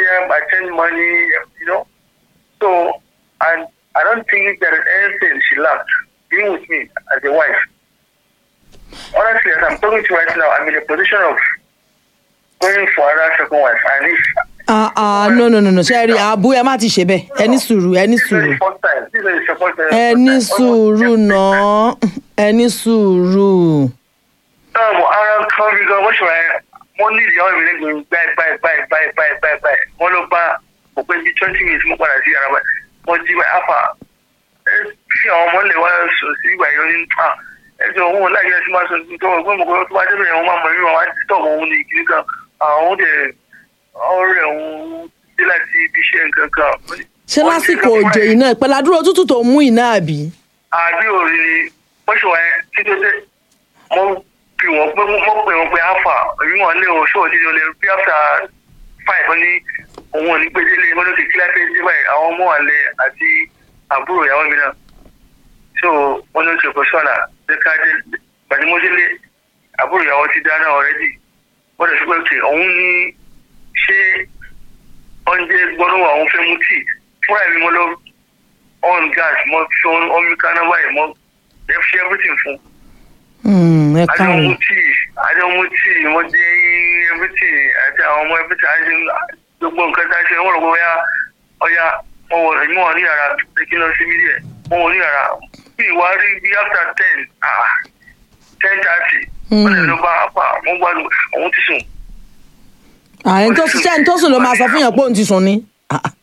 them, I send money, you know. So, and I don't think there is anything she lacked being with me as a wife. Honestly, as I'm talking to you right now, I'm in a position of going for another second wife. And if ah ah no no no no ṣe rí àbú ẹ má ti ṣe bẹ́ẹ̀ ẹ ní sùúrù ẹ ní this is sùúrù the first time, this is the second time. ẹ ní sùúrù náà ẹ ní sùúrù. náà mo ara kan bí gan wọ́n ṣe wáyé wọ́n ní ìyàwó mi lẹ́gbẹ̀ẹ́ báyìí báyìí báyìí báyìí báyìí báyìí báyìí wọ́n ló bá mo pé bí twenty minutes mo padà sí ara báyìí wọ́n jí báyìí afa ẹ fi àwọn ọmọ ilé wa sọ sí ìgbà yìí ó ní à ẹjọ òun láyé ẹsẹ máa sọ tó ọgbẹ́ mo kọ́ tó bá débẹ̀ yẹn wọ́n máa mọ ẹ̀mí wọn wá tọ̀ mọ́ òun ní ìkíní kan àwọn dẹ̀ ọ̀rẹ́ òun dé láti ibi iṣẹ́ nǹkan kan. ṣé lásìkò òjò yìí náà pẹ̀lú àdúrà òtútù tó mú iná àbí. àbí òrì ni wọ́n ṣe wáyé títí dé mo pè wọ́n pé mo pè wọ́n pé alpha èmi wọn lé o ṣóò títí o lè bí after five wọ́n ní òun ò ní gbé délé wọ́n ló ti kílá pé dé báyìí àwọn ọmọ àlẹ àti àbúrò ìyàwó mi náà so wọ́n ló ṣe pẹ̀sọ́nà ṣe ká dé gbàdúmọ́délé àbúrò ìyàwó ti dáná ọ̀rẹ́dì wọ́n lè sọ pé òkè òun ní ṣé oúnjẹ gbọ́dọ̀ àwọn fẹ́ mú tíì fúnra mi mo lọ on gas mo fi omi kaná báyìí mo ẹ fi everything fún Hmm, ẹ adé káàárọ̀ ọmú tíì adé ọmú tíì mo jẹ everything àti àwọn ọmọ everything àti gbogbo nǹkan tá a ṣe wọ́n rò pé ọya ọya mo wọ èmi wọ̀ ní yàrá kí n lọ sí mídíẹ̀ mo wọ̀ ní yàrá bí ìwà rí bí after ten ah ten thirty wọ́n lè lọ bá apá mo gbádùn òun ti sùn àyẹn tó ṣiṣẹ́ ní tó sùn ló máa sọ fún yàn pé òun ti sùn ni. Ah, ah.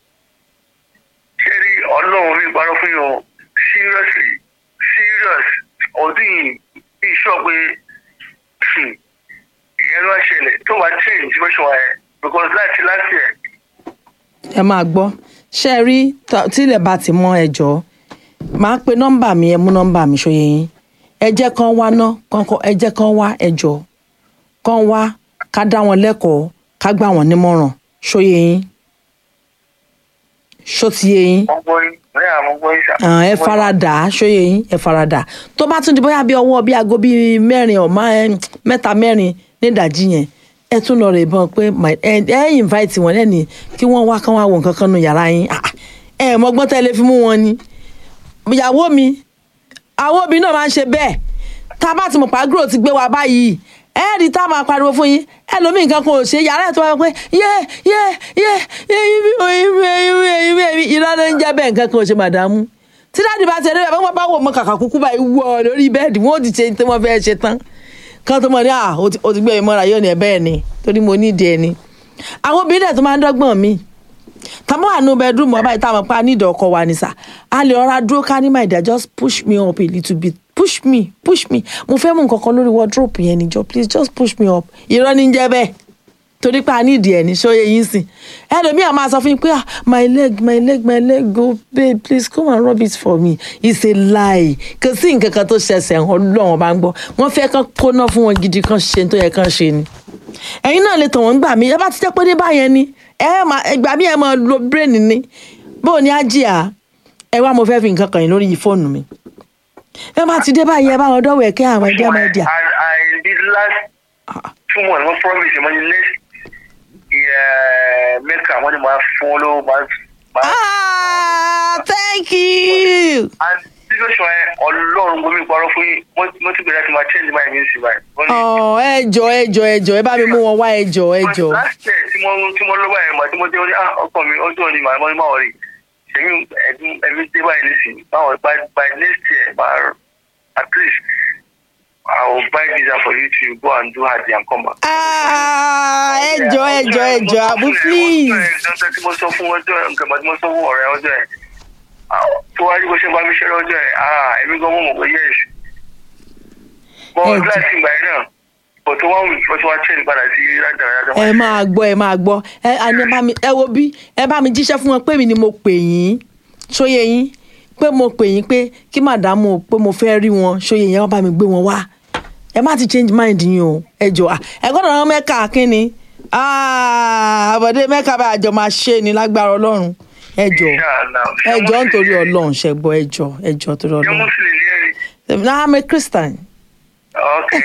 ṣé rí ọlọ́run mi parọ́ fún yàn seriously serious ọdún yìí bí iṣọ́ pé hmm, ìyẹn ló ṣẹlẹ̀ tó wá change situation ẹ̀ because láti last year ẹ máa gbọ́ ṣe é rí tá- tílẹ̀ bá ti mọ ẹjọ́ máa pe nọ́mbà mi ẹ mú nọ́mbà mi ṣòye yín ẹ jẹ́ kán wá ná kọ́ńkọ́ ẹ jẹ́ kán wá ẹjọ́ kán wá ká dá wọn lẹ́kọ̀ọ́ ká gbà wọ́n nímọ̀ràn ṣòye yín ṣó ti yé yín wọ́n gbọ́ yín ní àwọn gbọ́ yín sà. Ah, ẹ faradà ṣóye yín ẹ faradà tó bá tún di bóyá bí ọwọ́ bí aago bíi mẹ́rin ọ̀ má ẹ, mẹ́ta mẹ́rin nídàjí yẹn ẹ tún lọ rè bọ́n pé my- ẹ ẹ invite wọn lẹ́ni kí wọ́n wá kán wá wo nǹkan kan nu yàrá yín Ah, ẹ mọ́gbọ́n tẹ́lẹ̀ fi mú wọn ni ìyàwó mi àwọn obìnrin náà máa ń ṣe bẹ́ẹ̀ tá a bá ti mọ̀ pàgúrò ti gbé wa báyìí ẹ rí tá a máa pariwo fún yín ẹlòmíì nǹkan kan ò ṣe yàrá ẹ̀ tó wáyé pé yé yé yé yé ibi ibi ibi ibi ibi irọ́ ló ń jẹ́ bẹ́ẹ̀ nǹkan kan ò ṣe màdàmú tí dáàdì bá ti ẹ̀rọ ìbá wọn bá wò mọ kàkà kúkú báyìí wọ lórí bẹ́ẹ̀dì wọn ò ti ṣe tí wọ́n fẹ́ ṣe tán kan tó mọ̀ ní à ó ti ó ti gbé mi mọ́ra yóò ní ẹ bẹ́ẹ̀ ni torí mo nídìí ẹni àwọn obìnrin dẹ̀ tó máa ń dọ́gbọ̀n mi tàbí wà nù bẹẹdúrúmù ọba ìta àwọn pa nídìí ọkọ wa ni sà a lè rọra dúró ká ní my dear just push me up a little bit push me push me mo fẹ́ mú nǹkan kan lórí wardrobe yẹn níjọ please just push me up irọ́ ní jẹ́ bẹ́ẹ̀ torí pé a nídìí ẹ̀ ní ṣóyè yín sìn ẹlòmíà máa sọ fún yín pé ah my leg my leg my leg go babe please come and rub it for me it's a lie kò sí nǹkan kan tó ṣẹ̀ṣẹ̀ hàn lọ́wọ́n bá ń gbọ́ wọ́n fẹ́ kán kóná fún wọn gidi kan ṣe tó yẹ kán ṣe ni ẹ̀yin náà lè tàn wọ́n gbà mí ẹ bá ti jẹ́ pé ní báyẹn ni ẹ máa ìgbà mí ẹ máa lo brain ni bó o ní ájíà ẹ wá mo fẹ́ fi nǹkan kàn yín lórí fóònù mi ẹ bá ti dé báyìí ẹ bá wọn dọ́wọ́ ẹ̀kẹ́ àwọn ẹ̀dí ọmọ ẹ̀dí à. I, I did last two months wọ́n promise mo ní next year mẹ́ka wọ́n ní máa fún wọn lówó máa máa. ah thank you. and situation ẹ ọlọ́run gómìn parọ́ fún yín mo ti bẹ̀rẹ̀ láti máa change my music right. Wọ́n ní- ọ̀ ẹ jọ ẹ jọ ẹ jọ ẹ bá mi mú wọn wá ẹ jọ ẹ jọ. But last year tí mo tí mo lọ́wọ́ ẹ̀ mà tí mo dé ó ní ah ọkọ mi ọjọ́ ni màá mọ́ ní máa rí ṣèmi ẹ̀mí ẹ̀mí dé báyìí nísìnyí báwọn by by next year máa at least I will buy visa for you to go and do hajj and come back. ah ẹ jọ ẹ jọ ẹ jọ àbú please. ọjọ́ tí mo sọ fún ọjọ́ ẹ̀ nǹkan tí mo sọ fún ọ̀rẹ́ ọjọ́ ẹ̀ tó wájú bó ṣe bá mi ṣẹ́rẹ́ ọjọ́ ẹ̀ ah èmi gan mọ̀ mọ̀ pé yes. Ẹ bọ́ọ̀ jẹ́- láti ìgbà yẹn náà bọ̀ tó wá wù mí tó wá change padà sí rádaràdà. ẹ máa gbọ́ ẹ máa gbọ́ ẹ àní ẹ bá mi ẹ wo bí ẹ bá mi jíṣẹ́ fún wọn pé mi ni mo pè yín ṣóyè yín pé mo pè yín pé kí màdámù pé mo fẹ́ rí wọn ṣóyè yẹn wọ́n bá mi gbé wọn wá ẹ má ti change mind yín o ẹ jọ à ẹ gbọ́dọ̀ rán mẹ́ka kínni Ah, àbọ̀dé mẹ́ka bá àjọ máa ṣe ni lágbára ọlọ́run ẹ jọ ẹ jọ nítorí ọlọ́run ṣẹ gbọ́ ẹ jọ ẹ jọ torí Ṣé ọlọ́run Muslim ni ẹ ni? náà I'm a Christian Okay.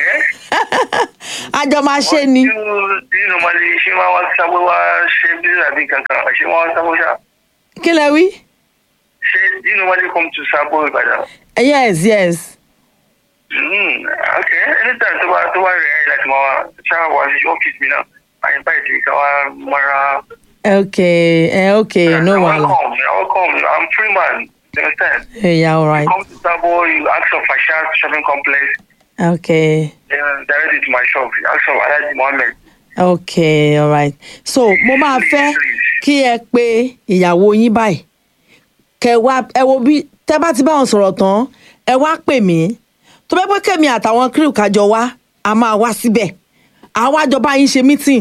àjọ máa ṣe ni Do you, do you normally ṣé wọ́n wá sábó wá ṣe business àbí kankan? Ṣé wọ́n wá sábó ṣá? kí lẹ wí. Ṣé do you normally come to Sabo Ìbàdàn? yes yes Mm, okay. Anytime tó bá tó bá rẹ̀ ẹ́ láti máa wá ṣáà wá sí ọ́fíìsì mi náà. Àyè báyìí ti ká wá mọ́ra. okay eh, okay no You're wahala welcome. You're welcome. I'm free man. You understand? Eh, yeah alright Come to Sabo, you ask for Fasha shopping complex. okay Then direct it to my shop. You ask for Alhaji Mohammed. okay alright so mo máa fẹ́ kí ẹ pe ìyàwó yín báyìí kẹ wá ẹ wo bí tẹ bá ti bá wọn sọ̀rọ̀ tán ẹ wá pè mí tó bẹ́ pé kẹ́mi àtàwọn crew kájọ wá a máa wá síbẹ̀ àwa jọ bá yín ṣe meeting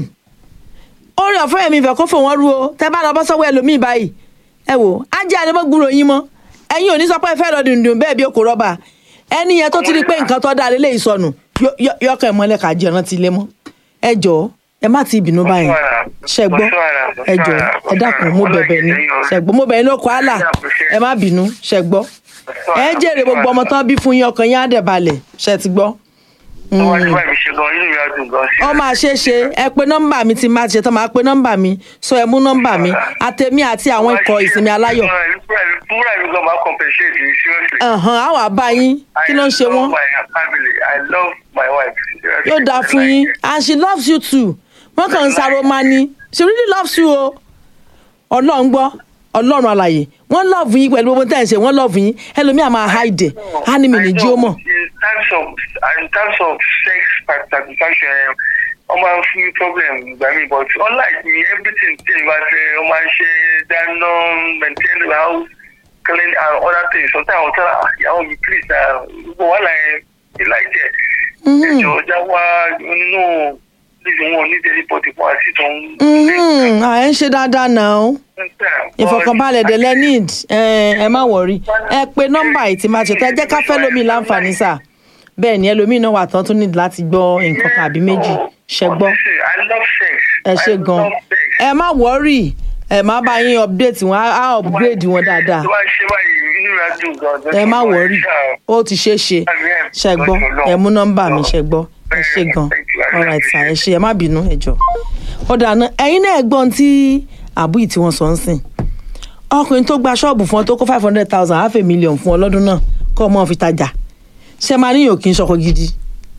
orí ọ̀fẹ́ mi fẹ́ kó fò wọ́n rú o tẹ bá lọ bọ́ sọ́wọ́ ẹlòmíì báyìí ẹ wò ajé àdébọ́gbúrò yín mọ́ ẹ̀yin ò ní sọ pé ẹ fẹ́ lọ dùndùn bẹ́ẹ̀ bí okò rọ́bà ẹni yẹn tó ti rí pé nǹkan tó dáa lélẹ́yìí sọnù yọ- yọ- yọkàn ìmọ̀lẹ́ kà jẹ́ rántí ilé mọ́ ẹ jọ̀ọ́ ẹ má ti bínú báyìí ṣe gbọ́ ẹ jọ̀ọ́ ẹ dákun mo bẹ̀bẹ̀ ni ṣe gbọ́ mo bẹ̀ ní okò àlà ẹ má bínú ṣe gbọ́ ẹ jèrè gbogbo ọmọ tán bí fún yín ọkàn yín á dẹ̀ balẹ̀ ṣe ti gbọ́ Wọ́n ti bá mi ṣe gan, inú mi á dùn gan. ọ máa ṣe é ṣe ẹ pé nọ́mbà mi ti máa ṣe tán máa pé nọ́mbà mi sọ ẹ mú nọ́mbà mi àtẹmí àti àwọn ikọ̀ ìsinmi aláyọ̀ Fúnra mi gan máa compensate you seriously. ẹ̀hán àwọn àbá yín kí ló ń ṣe I wọ́n love my family. I love my wife. Seriously. yóò dáa fún yín and she loves you too wọ́n kàn ń sáré máa ní she really loves you o ọlọ́run gbọ́ ọlọ́run àlàyé wọ́n love yín pẹ̀lú gbogbo tẹ́ ẹ̀ ń ṣe wọ́n love yín ẹlòmíà máa hide á ní mi ní jí ó mọ̀ In terms of in terms of sex satisfaction, wọ́n máa ń fún mi problem gbà mí but unlike me everything tí n bá ṣe wọ́n máa ń ṣe dáná maintain the house clean and other things sometimes àwọn tẹ́lá ìyàwó mi please na gbogbo wàhálà yẹn ilá ìjẹ́ ẹ̀jọ̀ ọjà wá nínú níbi wọn ní daily body fún àti tó ń. Mhm, à ẹ ń ṣe dáadáa náà ìfọkànbalẹ̀ dẹ̀lẹ́ need ẹ ẹ má wọ̀rí ẹ pé nọ́mbà yìí ti máa ṣètò ẹ jẹ́ ká fẹ́ lómi láǹfààní sà bẹ́ẹ̀ ni ẹlòmíì náà wà tán tún need láti gbọ́ nǹkan kan àbí méjì ṣẹ gbọ́ I love sex. ẹ ṣe I gan love sex. ẹ má wọ̀rí ẹ má bá yín update wọn á á upgrade wọn dáadáa tó bá ṣe báyìí inú rẹ̀ á dùn gan. ẹ má wọ̀rí ó ti ṣe é ṣe ṣẹ gbọ́ ẹ mú nọ́mbà mi ṣẹ gbọ́ ẹ ṣe gan alright sir ẹ ṣe ẹ má bínú ẹ jọ ó dáná ẹ̀yin náà gbọ́n tí àbúyì tí wọ́n sọ ń sìn ọkùnrin tó gba ṣọ́ọ̀bù fún ọ tó kó five hundred thousand half a million fún ọ lọ́dún náà kọ́ ọ mọ́ fi tajà ṣe máa níyàn kí n ṣọkọ gidi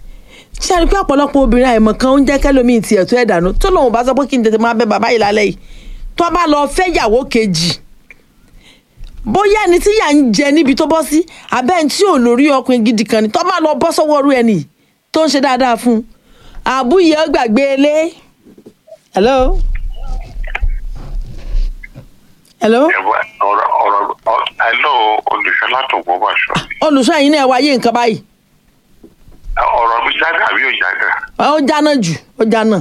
ṣe àrí pé ọ̀pọ̀lọpọ̀ obìnrin àìmọ̀ kan ń jẹ́ kẹ́lòmíì tiẹ̀ tó ẹ̀ dànù tó lòun bá sọ pé kí n tètè máa bẹ bàbá yìí lálẹ́ yìí tó bá lọ fẹ́ yàwó kejì bóyá ẹni tí yà ń jẹ níbi tó bọ́ sí abẹ́ ẹni tí ò lórí ọkùnrin gidi kan ni tó bá lọ bọ́ sọ́wọ́ ọrú ẹni tó ń ṣe dáadáa fún un àbúyẹ gbàgbé ilé hello hello ẹ̀wẹ̀ ọ̀rọ̀ ọ̀rọ̀ ọ̀- hello olùṣọ́ látòkò bàṣọ. olùṣọ́ ẹ̀yin náà wáyé nǹkan báyìí ọ̀rọ̀ mi jáde àbí ò jáde. ó jáná jù ó jáná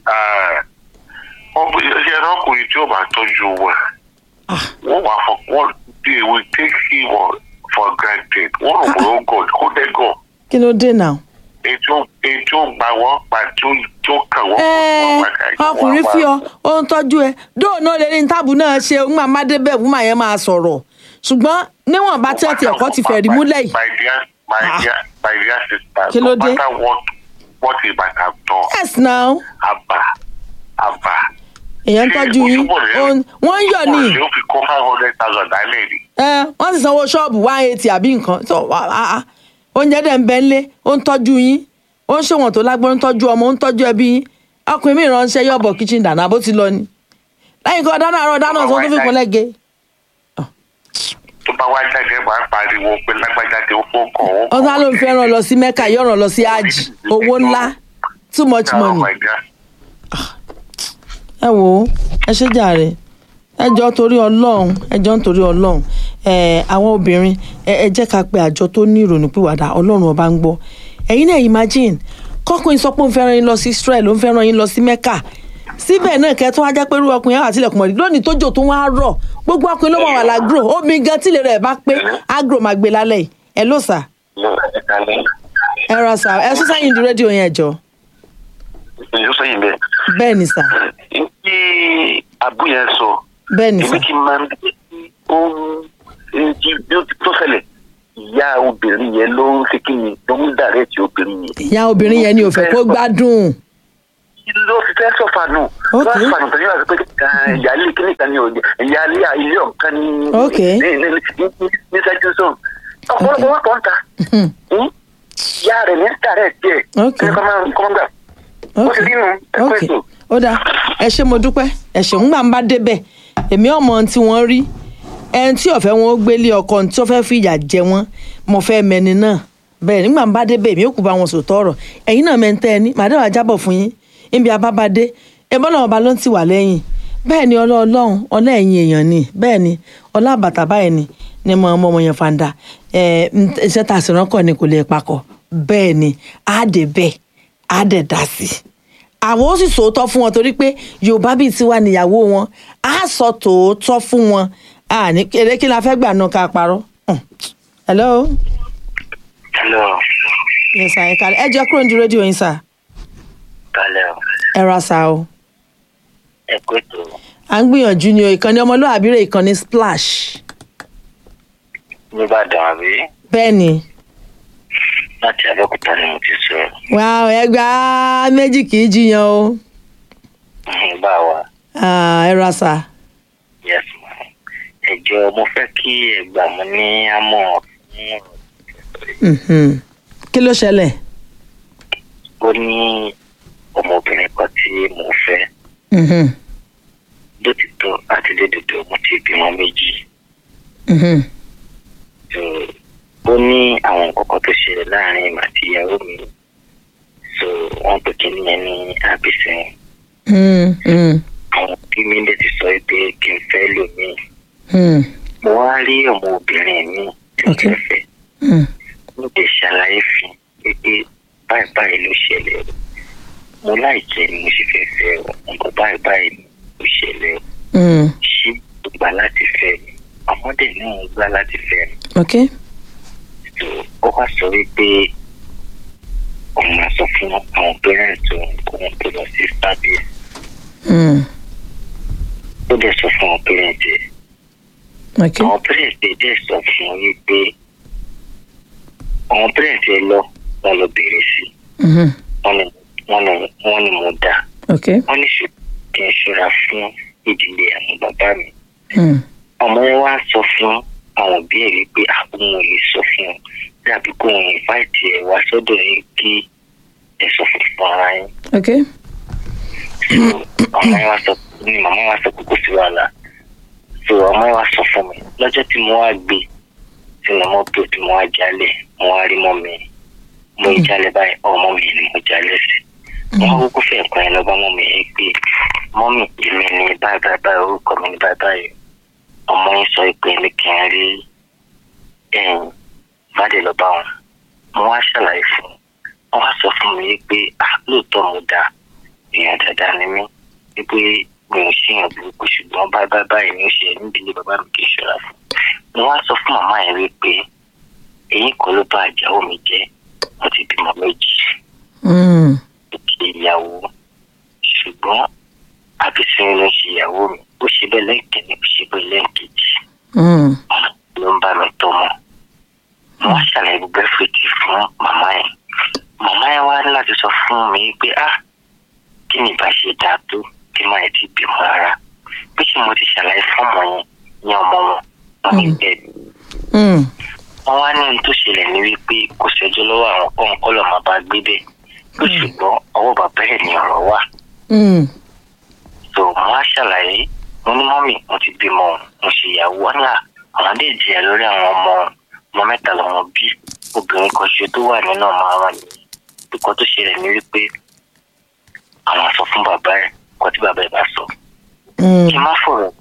wọ́n bí ṣe ọkùnrin tí ó bá tọ́jú wẹ̀ Ah. wọ́n wà fọ wọ́n they will take him or for granted wọ́n rò pé ó gọ̀ kó dé gọ̀ kí ló dé náà. ètò ètò gbà wọ́n pa tí ó tó kàn wọ́n. Ẹ́ẹ̀, ọkùnrin fi ọ ó ń tọ́jú ẹ dóònà lè ní táàbù náà ṣe ń máa má débẹ̀ fún màá yẹn máa sọ̀rọ̀ ṣùgbọ́n níwọ̀n bá tí wọ́n ti ẹ̀kọ́ ti fẹ̀rí múlẹ̀ yìí my dear my Ah. dear my dear sister Kí ló no dé? matter what what he might have done yes now àbà àbà. èèyàn ń tọ́jú yín ó ń- wọ́n ń yọ̀ ní ó fi kó five hundred thousand dálẹ̀ ni. ẹ wọ́n sì sanwó ṣọ́ọ̀bù one eighty àbí nǹkan tó wà á á oúnjẹ dẹ̀ ń bẹ ńlé ó ń tọ́jú yín ó ń ṣèwọ̀n tó lágbọ́n ń tọ́jú ọmọ ó ń tọ́jú ẹbí yín ọkùnrin mi ránṣẹ́ yọ̀bọ̀ kitchen dáná bó ti lọ ni lẹ́yìn kan dáná àárọ̀ dáná ọ̀sán tó fi kún lẹ́gẹ̀ẹ́ tó bá wá jáde máa ń pariwo pé lágbájá tí ó fún kàn ó. ọ̀sán ló ń fẹ́ ràn lọ sí mẹ́ka yóò ràn lọ sí hajj owó ńlá too much money. ẹ wò ó ẹ ṣe jàre ẹ jọ torí ọlọ́run ẹ jọ nítorí ọlọ́run ẹ àwọn obìnrin ẹ ẹ jẹ́ ká pe àjọ tó ní ìrònú pìwàdà ọlọ́run ọba ń gbọ́ ẹ̀yin náà imagine kọ́kùnrin sọ pé òun fẹ́ràn yín lọ sí Israel òun fẹ́ràn yín lọ sí Mecca síbẹ̀ náà kẹ́ tó wá jẹ́ pé irú ọkùnrin yẹn wà tilẹ̀kùn mọ́rí lónìí tójò tó wá rọ̀ gbogbo ọkùnrin ló wà wà lágro omi gan tílé rẹ̀ bá pé agro máa gbé lálẹ́ yìí ẹ ló sà ẹ ra sà ẹ sún sẹ́yìn di rédíò yẹn jọ ìjọ sẹ́yìn bẹ́ẹ̀. bẹ́ẹ̀ ni sà ní abu yẹn sọ bẹ́ẹ̀ ni sà èmi kì í máa ń ohun èyí bí ó tó ṣẹlẹ̀ ìyá obìnrin yẹn ló ń ṣe kí ni ló ń dàrẹ́tì obìnrin yẹn ìyá obìnrin yẹn ni ò fẹ́ kó gbádùn ló fi fẹ́ sọ̀fà nù Ok. lọ́wọ́ sọ̀fà nù pẹ̀lú àti pé ah, ìyáálé kíní kan ní òde ìyáálé ilé ọ̀kan ní Ok. ní ní ní- ní sẹ́jú sọ̀n ọ̀pọ̀lọpọ̀ wọn kàn ń ta Hmm. Hmm? ìyá rẹ̀ ní dàrẹ́tì ẹ̀ Ok. ní kọ́mọ́ kọ́mọ́ gbà ó ok ti rí nu ẹ̀kọ́ ok ètò. ó dáa ẹ ṣé mo dúpẹ́ ẹ ṣeun gbà ń bá débẹ̀ èmi ọmọ ohun tí wọ́n rí ẹni tí ọ̀fẹ́ wọn ó gbélé ọkọ tí ó fẹ́ fi ìyà jẹ wọ́n mo fẹ́ mẹni náà bẹ́ẹ̀ nígbà ń bá débẹ̀ èmi ò kú bá wọn sòtọ́ ọ̀rọ̀ ẹ̀yin náà mẹ́ntẹ́ ẹni màdàwà jábọ̀ fún yín níbi abábádé ẹbọ́n náà ọba ló ń tì wá lẹ́yìn bẹ́ẹ̀ ni ọlọ́ ọlọ́run ọlá ẹ̀yìn èèyàn ni bẹ́ẹ̀ ni ọlá àbàtà báyìí ni ni mo ọmọ ọmọ yẹn fanda ẹ iṣẹ́ tá a sì ránkọ̀ ni kò lè pakọ̀ bẹ́ẹ̀ ni á dé bẹ́ẹ̀ á dẹ̀ dá sí i àwọn ó sì sòótọ́ fún wọn torí pé yorùbá bíi tiwa níyàwó wọn á sọ tòótọ́ fún wọn àní eré kí la fẹ́ gbà náà ká parọ́. Hmm. hello hello yes sir ẹ kálẹ̀ ẹ jẹ́ kúrò ní rédíò yín sir kalẹ̀ o ẹ ra sa o ẹ̀kọ́ ètò à ń gbìyànjú ni o ìkànnì ọmọlúwàbí rẹ̀ ìkànnì splash nìbàdàn àbí bẹ́ẹ̀ ni láti abẹ́òkúta ni mo ti sọ̀rọ̀ wà á ẹgbà méjì kì í jiyàn o bá wa Ah, ẹ ra sa yes ma ẹjọ́ mo fẹ́ kí ẹ gbà mí ní àmọ́ fún ọ̀rọ̀ Mhm. kí ló ṣẹlẹ̀ ó ní ọmọbìnrin kan tí mo fẹ́ Mhm. lótìtọ́ àti lódodo mo ti bímọ méjì Mhm. so ó ní àwọn nǹkan kan tó ṣẹlẹ̀ láàrin ìmọ̀ àti ìyàwó mi so wọ́n pè kí nìyẹn ní àbísìn Mhm. Mhm. àwọn òbí mi lè ti sọ pé kí n fẹ́ lò mí Mhm. mo wá rí ọmọbìnrin mi tí mo Ok. fẹ́ fẹ́ Mhm. mo lè ṣàlàyé fún un pé báyìí báyìí ló ṣẹlẹ̀ o mo láìjẹ́ ni mo sì fẹ́ fẹ́ o nǹkan báyìí báyìí ló ṣẹlẹ̀ o Mhm. ṣé o gbà láti fẹ́ mi ọmọdé náà ń gbà láti fẹ́ mi ok tó ó wá sọ wípé òun máa sọ fún àwọn pẹ́rẹ́ǹtì òun kó wọn tó lọ sí sábẹ́ Mhm. ó dẹ̀ sọ fún àwọn pẹ́rẹ́ǹtì ẹ̀ ok àwọn pẹ́rẹ́ǹtì ẹ̀ dẹ̀ sọ fún un wípé àwọn pẹ́rẹ́ǹtì ẹ̀ lọ wọn lọ bèrè sí i Mhm. wọ́n ní wọ́n ní wọ́n ní mo dá ok wọ́n ní ṣe kí n ṣọ́ra fún ìdílé àwọn bàbá mi Mhm. ọmọ yẹn wá sọ fún àwọn òbí ẹ̀ wípé àwọn ò lè sọ fún un dàbí kó wọn ìfáìtì ẹ̀ wá sọ́dọ̀ yín kí ẹ sọ fún fún ara yín ok ọmọ yẹn wá sọ ní màmá wá sọ pé kò sí wàhálà so ọmọ yẹn wá sọ fún mi lọ́jọ́ tí mo wá gbé sínú mọ́tò tí mo wá jalè mo wá rí mọ́ mi mo jalè báyìí ọmọ mi ni mo jalè sí wọn kúkú fẹ́ nǹkan yẹn lọ́ba mọ́ mi yẹn pé mọ́mì èmi ni báyìí báyìí báyìí orúkọ mi ni báyìí báyìí ọmọ yẹn sọ pé ní kí n rí ẹ̀yìn bàdé lọ́ba wọn mo wá ṣàlàyé fún un wọn wá sọ fún mi pé ah lóòótọ́ mo dáa èèyàn dáadáa ni mí wípé mi ò ṣèyàn burúkú ṣùgbọ́n báyìí báyìí báyìí ni ó ṣe níbi ilé bàbá mi kì í ṣọ́ra fún mo wá sọ fún màmá yẹn wípé èyí kọ́ ló bá àjáwó mi jẹ́ mo ti bímọ méjì Mhm. ṣe ìyàwó ṣùgbọ́n àbísínú ló ń ṣe ìyàwó mi ó ṣe bẹ́ẹ̀ lẹ́ẹ̀kẹ́ni ó ṣe bẹ́ẹ̀ lẹ́ẹ̀kejì Mhm. ló ń bá mi tọ́ mọ́ mo wá ṣàlàyé gbogbo ẹ̀fẹ̀tì fún màmá yẹn màmá yẹn wá ní láti sọ fún mi pé ah kí ni ìbá ṣe dáa tó kí máa ti bímọ rárá pé ṣé mo ti ṣàlàyé fún ọmọ yẹn ní ọmọ wọn wọn ní bẹ́ẹ̀ ni Mhm. wọ́n wá ní ohun tó ṣẹlẹ̀ ní wípé kò ṣẹjọ́ lọ́wọ́ àwọn kọ́ńkọ́lọ̀ máa bá gbé bẹ́ẹ̀ pé ṣùgbọ́n ọwọ́ bàbá ẹ̀ ní ọ̀rọ̀ wà Mhm. so mo wá ṣàlàyé mo ní mọ́mì mo ti bímọ mo ṣe ìyàwó wọn náà àwọn dé jìyà lórí àwọn ọmọ ọmọ mẹ́ta lọ́wọ́ bí obìnrin kan ṣe tó wà nínú ọmọ àwọn nìyí kíkọ́ tó ṣẹlẹ̀ ní wípé àwọn sọ fún bàbá ẹ̀ kọ́ tí bàbá ẹ̀ bá sọ Mhm. kí n má fọ̀rọ̀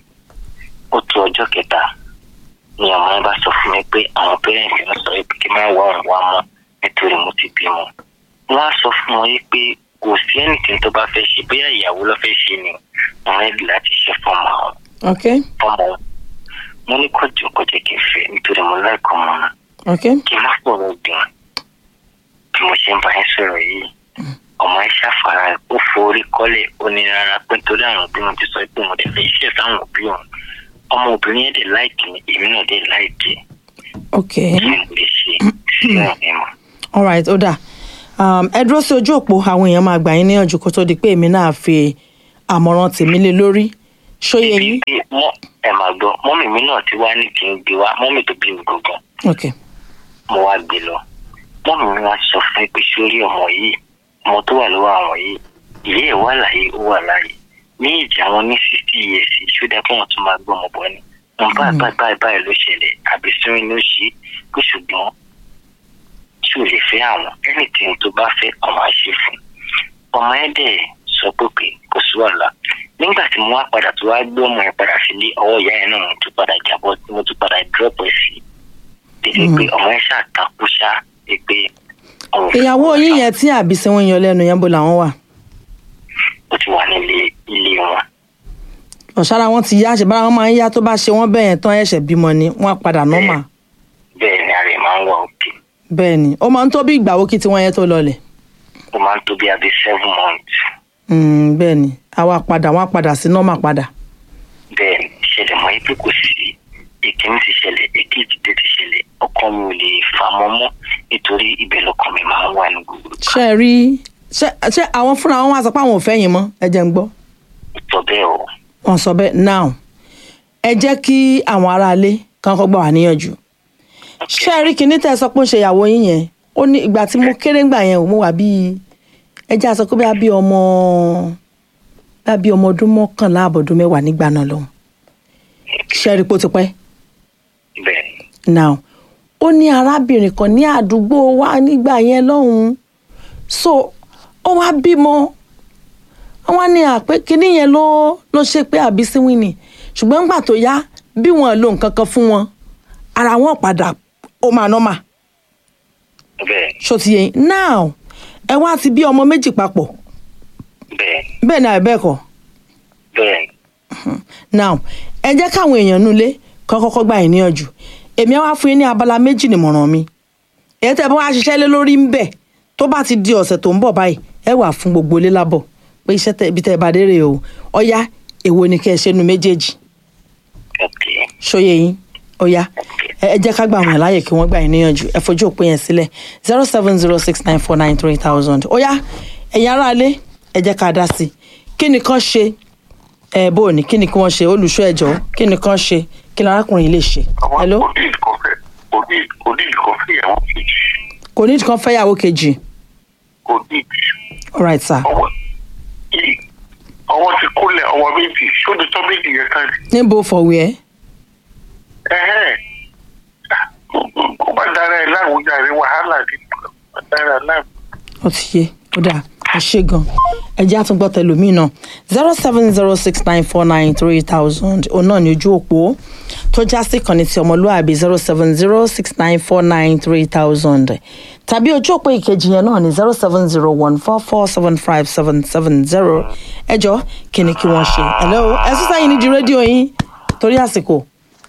ó tó ọjọ́ kẹta ni ọmọ yẹn bá sọ fún mi pé àwọn pẹ́rẹ́ǹtì ń sọ pé kí n má wá òun wá mọ́ nítorí mo ti bímọ. wọ́n á sọ fún wọn yìí pé kò sí ẹnìkan tó bá fẹ́ ṣe bóyá ìyàwó ló fẹ́ ṣe ni wọ́n rẹ́dì láti ṣe fọ́ọ̀mù àwọn ok fọ́ọ̀mù wọn. mo ní kó jù kó jẹ́ kí n fẹ́ nítorí mo láìkọ́ ọmọ náà ok kí n má fọ̀rọ̀ gbìn bí mo ṣe ń bá yín sọ̀rọ̀ yìí ọmọ ẹ ṣàfara ẹ ó forí kọ́lẹ̀ ó ní rárá pé nítorí àwọn òbí wọn ti sọ pé mo lè fẹ́ iṣẹ́ sáwọn òbí òun ọmọ obìnrin yẹn dẹ̀ láìkì mi èmi náà dẹ̀ láìkì ok kí n lè ṣe sí ọ̀rẹ́ mọ́. alright ó dà um, ẹ dúró sí ojú òpó àwọn èèyàn máa gbà yín níyànjú kó tó di pé èmi náà fi àmọ̀ràn tèmi lé lórí ṣóyè yín Bí mọ́ ẹ máa gbọ́ mọ́mì mi náà ti wá ní kí n gbé wá mọ́mì tó bí mi gangan ok mo wá gbé lọ mọ́mì mi wá sọ fún mi pé sórí ọmọ yìí ọmọ tó wà lọ́wọ́ àwọn yìí ìyá ẹ̀ wà láàyè ó wà láàyè ní ìjà wọn ní sixty years ṣódà kí wọ́n tún máa gbọ́ ọmọ bọ́ ni wọn báyìí báyìí báyìí báyìí ló ṣẹlẹ̀ àbí sínú ló ṣe pé ṣùgbọ́n tí ò lè fẹ́ àwọn anything tó bá fẹ́ ọmọ àṣẹ fún ọmọ ẹ̀ dẹ̀ sọ pé pé kò sí wàhálà nígbà tí mo wá padà tó wá gbé ọmọ yẹn padà sílé ọwọ́ ìyá yẹn náà mo tún padà jábọ́ mo tún padà drop ẹ̀ sí dédé pé ọmọ yẹn ṣàtàkù ṣá pé òun fẹ́ ìyàwó ọmọ yín náà. yẹn tí àbísí wọn yan lẹ́nu yẹn bó làwọn wà ó ti wà nílé ilé wọn ọ̀sára wọn ti yá àṣebára wọn máa ń yá tó bá ṣe wọ́n bẹ́ẹ̀ yẹn tán ẹ̀ṣẹ̀ bímọ ni wọ́n á padà nọ́mà bẹ́ẹ̀ ni ara ẹ̀ máa ń wà òkè bẹ́ẹ̀ ni ó máa ń tó bí ìgbà wo kí tiwọn yẹn tó lọlẹ̀ ó máa ń tó bí abẹ́ seven months Mm, bẹ́ẹ̀ ni àwa padà wọ́n á padà sí nọ́mà padà bẹ́ẹ̀ ni ṣẹlẹ̀ mọ́ pé kò sí ìkíní ti ṣẹlẹ̀ èkejì dé ti ṣẹlẹ̀ ọkàn mi ò lè fà mọ́ mọ́ nítorí ibẹ̀ lọkàn mi máa ń wà ní gbogbo ìgbà. ṣe ẹ rí ṣe ṣe àwọn fúnra wọn wá sọ pé àwọn ò fẹ́ yín mọ́ ẹ jẹ́ ń gbọ́ sọ bẹ́ẹ̀ o wọn sọ bẹ́ẹ̀ now ẹ jẹ́ kí àwọn aráalé kan kọ́ gbà wá níyànjú ṣé ẹ rí kinní tẹ́ ẹ sọ pé ó ṣe ìyàwó yín yẹn ó ní ìgbà tí mo kéré ńgbà yẹn ò mo wà bíi ẹ jẹ́ àsọ pé bí a bí ọmọ bí a bí ọmọ ọdún mọ́kànlá àbọ̀dún mẹ́wàá nígbà náà lọ́hùn ṣé ẹ rí pé ó ti pẹ́ bẹ́ẹ̀ ni now ó ní arábìnrin kan ní àdúgbò wa nígbà yẹn lọ́hùn so ó wá bímọ wọn wá ní àpé kinní yẹn ló ló ṣe pé àbí síwìn ni ṣùgbọ́n nígbà tó yá bí wọn lo nǹkan kan fún wọn ara wọn padà ó máa nọ́mà bẹ́ẹ̀ ṣó ti yẹ yín now ẹ wá ti bí ọmọ méjì papọ̀ bẹ́ẹ̀ bẹ́ẹ̀ ni àbí bẹ́ẹ̀ kọ́ bẹ́ẹ̀ now ẹ jẹ́ káwọn èèyàn nulẹ̀ kọ́ kọ́kọ́ gbà yín níyànjú èmi á wá fún yín ní abala méjì nìmọ̀ràn mi èyí tẹ́ bá wá ṣiṣẹ́ lé lórí ń bẹ̀ tó bá ti di ọ̀sẹ̀ tó ń bọ̀ báyìí ẹ wà fún gbogbo ilé lábọ̀ pé iṣẹ́ tẹ ibi tẹ́ ẹ bá dé rèé o ọ̀yá èwo ni kẹ́ ẹ ṣe nu méjèèjì ok ṣóyè yín ọ̀yá ẹ ẹ jẹ́ ká gbà wọ́n láàyè kí wọ́n gbà yín níyànjú ẹ fojú òpin yẹn sílẹ̀ zero seven zero six nine four nine three thousand ọ̀yá ẹ̀yin aráalé ẹ jẹ́ ká dá sí i kí ni kán ṣe ẹ bó o ní kí ni kí wọ́n ṣe olùṣọ́ ẹ̀jọ́ kí ni kán ṣe kí ni arákùnrin yìí lè ṣe àwọn hello kò ní ìkọfẹ kò ní kò ní ìkọfẹ ìyàwó kejì kò ní kán fẹ́yàwó kejì kò ní alright sir ọwọ́ yìí ọwọ́ ti kúnlẹ̀ ọwọ́ méjì sódì tó méjì yẹn kan ní. níbo fọ̀wẹ́ ẹ̀hẹ́n kó bá dára ẹ̀ láwùjọ àrí wàhálà ní kó bá dára ẹ̀ láwùjọ. ó ti yé ó dáa ẹ ṣe gan ẹjẹ àtúngbọ́ tẹlómi náà zero seven zero six nine four nine three thousand òun náà ní ojú òpó tó já sí ìkànnì ti ọmọlúwàbí zero seven zero six nine four nine three thousand tàbí ojú òpó ìkejì yẹn náà ní zero seven zero one four four seven five seven seven zero ẹjọ́ kí ni kí wọ́n ṣe hello ẹ sísá yìí ní di rédíò yín torí àsìkò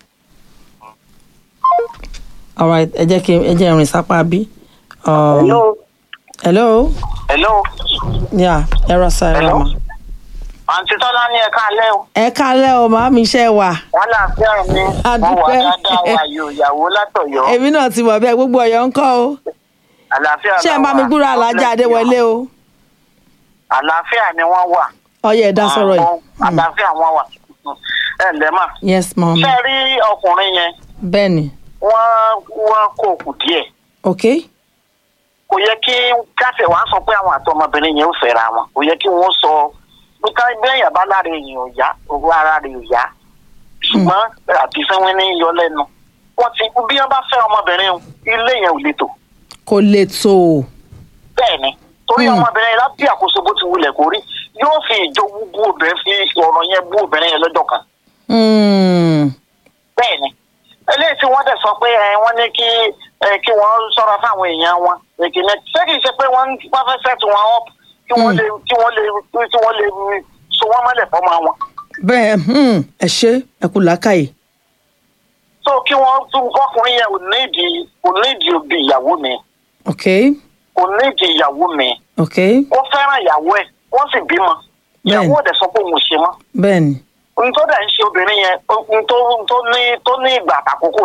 alright ẹ jẹ́ kí ẹ jẹ́ ìrìn sápá bí. Um, Hello. hello. Hello. Yeah, ẹ rọ sa ẹ rọ Hello? ma. Àǹtí Tọ́lá ní ẹ̀ka alẹ́ o. ẹ kálẹ̀ o màá mi iṣẹ́ wà. Wọ́n là fẹ́ mi. A Wọ́n wà dúpẹ́. dáadáa wà yóò ìyàwó látọ̀yọ́. èmi náà ti mọ̀ bẹ́ẹ̀ gbogbo ọ̀yọ́ ń kọ́ o. Àlàáfíà ṣé ẹ bá mi gbúrò alájà adéwọlé o. Àlàáfíà ni wọ́n wà. ọyẹ ẹ̀dá sọ̀rọ̀ yìí. Àwọn Àlàáfíà wọn wà. Ẹ ǹlẹ́ mà. yes mom. Ṣé ẹ rí ọkùnrin yẹn? bẹ́ẹ̀ ni Wọ́n wọ́n kó òkú díẹ̀. ok Kò yẹ kí káfẹ̀ wá sọ pé àwọn àtọmọbìnrin yẹn ò fẹ́ra wọn. Kò yẹ kí wọ́n sọ pé ká bẹ́ẹ̀yàn bá lára èèyàn ò yá, owó ara rẹ̀ ò yá. Ṣùgbọ́n àbísẹ́wọ́n ní yọ lẹ́nu. Wọ́n ti bí wọ́n bá fẹ́ ọmọbìnrin o, ilé yẹn ò le tò. kò lè tó o. bẹ́ẹ̀ ni torí Hmm. ọmọbìnrin yẹn lábí àkóso bó ti wulẹ̀ kó rí yóò fi ìjowú bú obìnrin fi ọ̀rọ̀ yẹn bú obìnrin yẹn lọ́jọ́ kan Hmm, bẹ́ẹ̀ ni eléyìí tí wọ́n dẹ̀ sọ pé ẹ wọ́n ní kí ẹ kí wọ́n ṣọ́ra fáwọn èèyàn wọn èkìní ṣé kìí ṣe pé wọ́n wọ́n fẹ́ set wọn up kí wọ́n lè kí wọ́n lè kí wọ́n lè so wọ́n mọ́lẹ̀ fọ́mọ wọn bẹ́ẹ̀ hmm, ẹ ṣe ẹ kú làákàyè. so kí wọ́n tún ọkùnrin yẹn ò ní ìdí kò ní ìdí òbí ìyàwó mi ok kò ní ìdí ìyàwó mi ok ó fẹ́ràn ìyàwó ẹ̀ wọ́n sì bímọ ìyàwó Bẹ́ẹ̀ni. ò dẹ̀ sọ pé òun ò ṣe mọ́ bẹ́ẹ̀ ni ohun tó dẹ̀ ń ṣe obìnrin yẹn ohun tó ohun tó ní tó ní ìgbà àtàkókò ni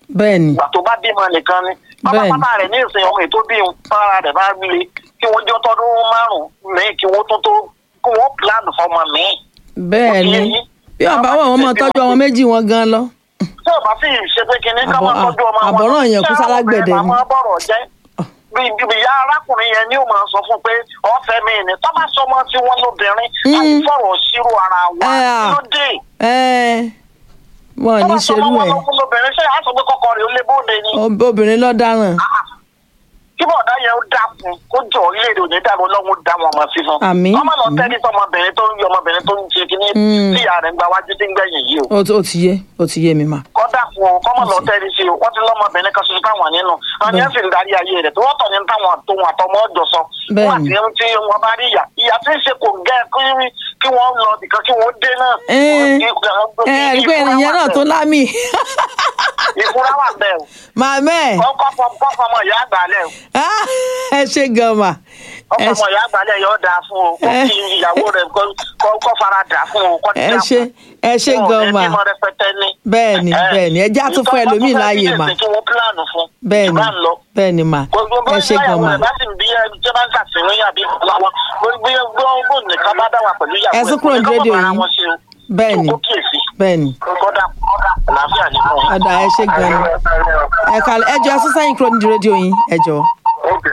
bẹ́ẹ̀ ni ìgbà tó bá bímọ nìkan ni Bẹ́ẹ̀ni. pátápátá rẹ̀ ní ìsìn ọmọ ètò bí fara rẹ̀ bá le kí wọ́n jọ tọdún márùn-ún míì kí wọ́n tó tó kí wọ́n plan fọmọ míì bẹ́ẹ̀ ni bí ọba wọn wọn máa tọ́jú ọmọ méjì wọn gan lọ. tí ò bá sì ṣe pé kinní ká máa Àbọ̀- tọ́jú ọmọ wọn àbọ̀ràn yẹn kú ṣé àwọn sálágbẹ̀dẹ obìnrin ni. máa bọ̀rọ̀ jẹ́ bí bí ìyá arákùnrin yẹn ni ó máa sọ fún pé ọ̀fẹ́ mi ni tọ́ bá sọmọ tí wọ́n lóbìnrin Mm. àìfọ̀rọ̀ sírò ara wa Ẹ à. ló dé ẹ wọn ò tọ́ ní bá sọmọ ṣerú wọn ẹ lọ́kùn lóbìnrin ṣé àá sọ pé kọ́kọ́ rẹ̀ ó lé bóde ni Ob- obìnrin lọ dáràn kí bọ̀dá yẹn ó dákun kó jọ orílẹ̀-èdè òní dàrú ọlọ́run dá wọn ọmọ sí fún. Àmín, ọmọ lọ àmín. tẹ́lẹ̀ tọmọbìnrin tó ń yọ ọmọbìnrin tó ń ṣe kínní Mm. tí ìyá rẹ̀ ń gba wájú tí ń gbẹ̀yìn yìí o. ó ó ti yé ó ti yé mi mà. kọ́ dákun o kọ́mọ lọ Àṣẹ. tẹ́lẹ̀ sí o wọ́n ti lọ́mọbìnrin kan ṣoṣo táwọn nínú. àwọn Bẹ́ẹ̀. yẹn sì ń darí ayé rẹ̀ tí wọ́n tọ̀ ní táwọn àtòhun àtọmọ ọjọ́ sọ. Bẹ́ẹ̀ wọ́n ni. àti tí wọ́n bá rí ìyá ìyá tí ń ṣe kò gẹ́ kí- kí wọ́n lọ nìkan kí wọ́n dé náà. ẹ ẹ rí i pé ènìyàn náà tó lámì ìfúra wà bẹ́ẹ̀ o. màmá ẹ kọ́kọ́ fọmọ ìyá àgbàlẹ̀ o. ẹ ṣe gan mà ẹ ọkọ ọmọ ìyá àgbàlẹ̀ yóò dáa fún o kó ẹ- kí ìyàwó rẹ̀ kó- kó kó fara dà fún o kó ẹ dáa ṣe fún. ẹ ṣe Wọn ò gan ní mà bímọ rẹpẹtẹ ní. bẹ́ẹ̀ ni Ẹ- bẹ́ẹ̀ ni ẹ jẹ́ á tún fún Ìtọ́- ẹlòmíì wọ́n tún fẹ́ láàyè bí mà ẹ̀sìn kí wọ́n pílánù fún. bẹ́ẹ̀ ni Ìbá ń lọ. bẹ́ẹ̀ ni mà gbogbo ẹ ṣe gan mà bá sì ń bí ẹni tí ó bá ń ṣàfihàn yàbí àwọn gbogbo nìkan bá dá wà pẹ̀lú ìyàwó Ẹ sún kúrò ní rédíò yìí. bẹ́ẹ̀ ni kó kíyèsí bẹ́ẹ̀ ni kódà àlàáfíà nínú wọn. ọ̀dà ẹ ṣe gan ni ẹ kàlẹ́ ẹ jọ ẹ sún sẹ́yìn kúrò nídìí rédíò yín ẹ jọ Okay.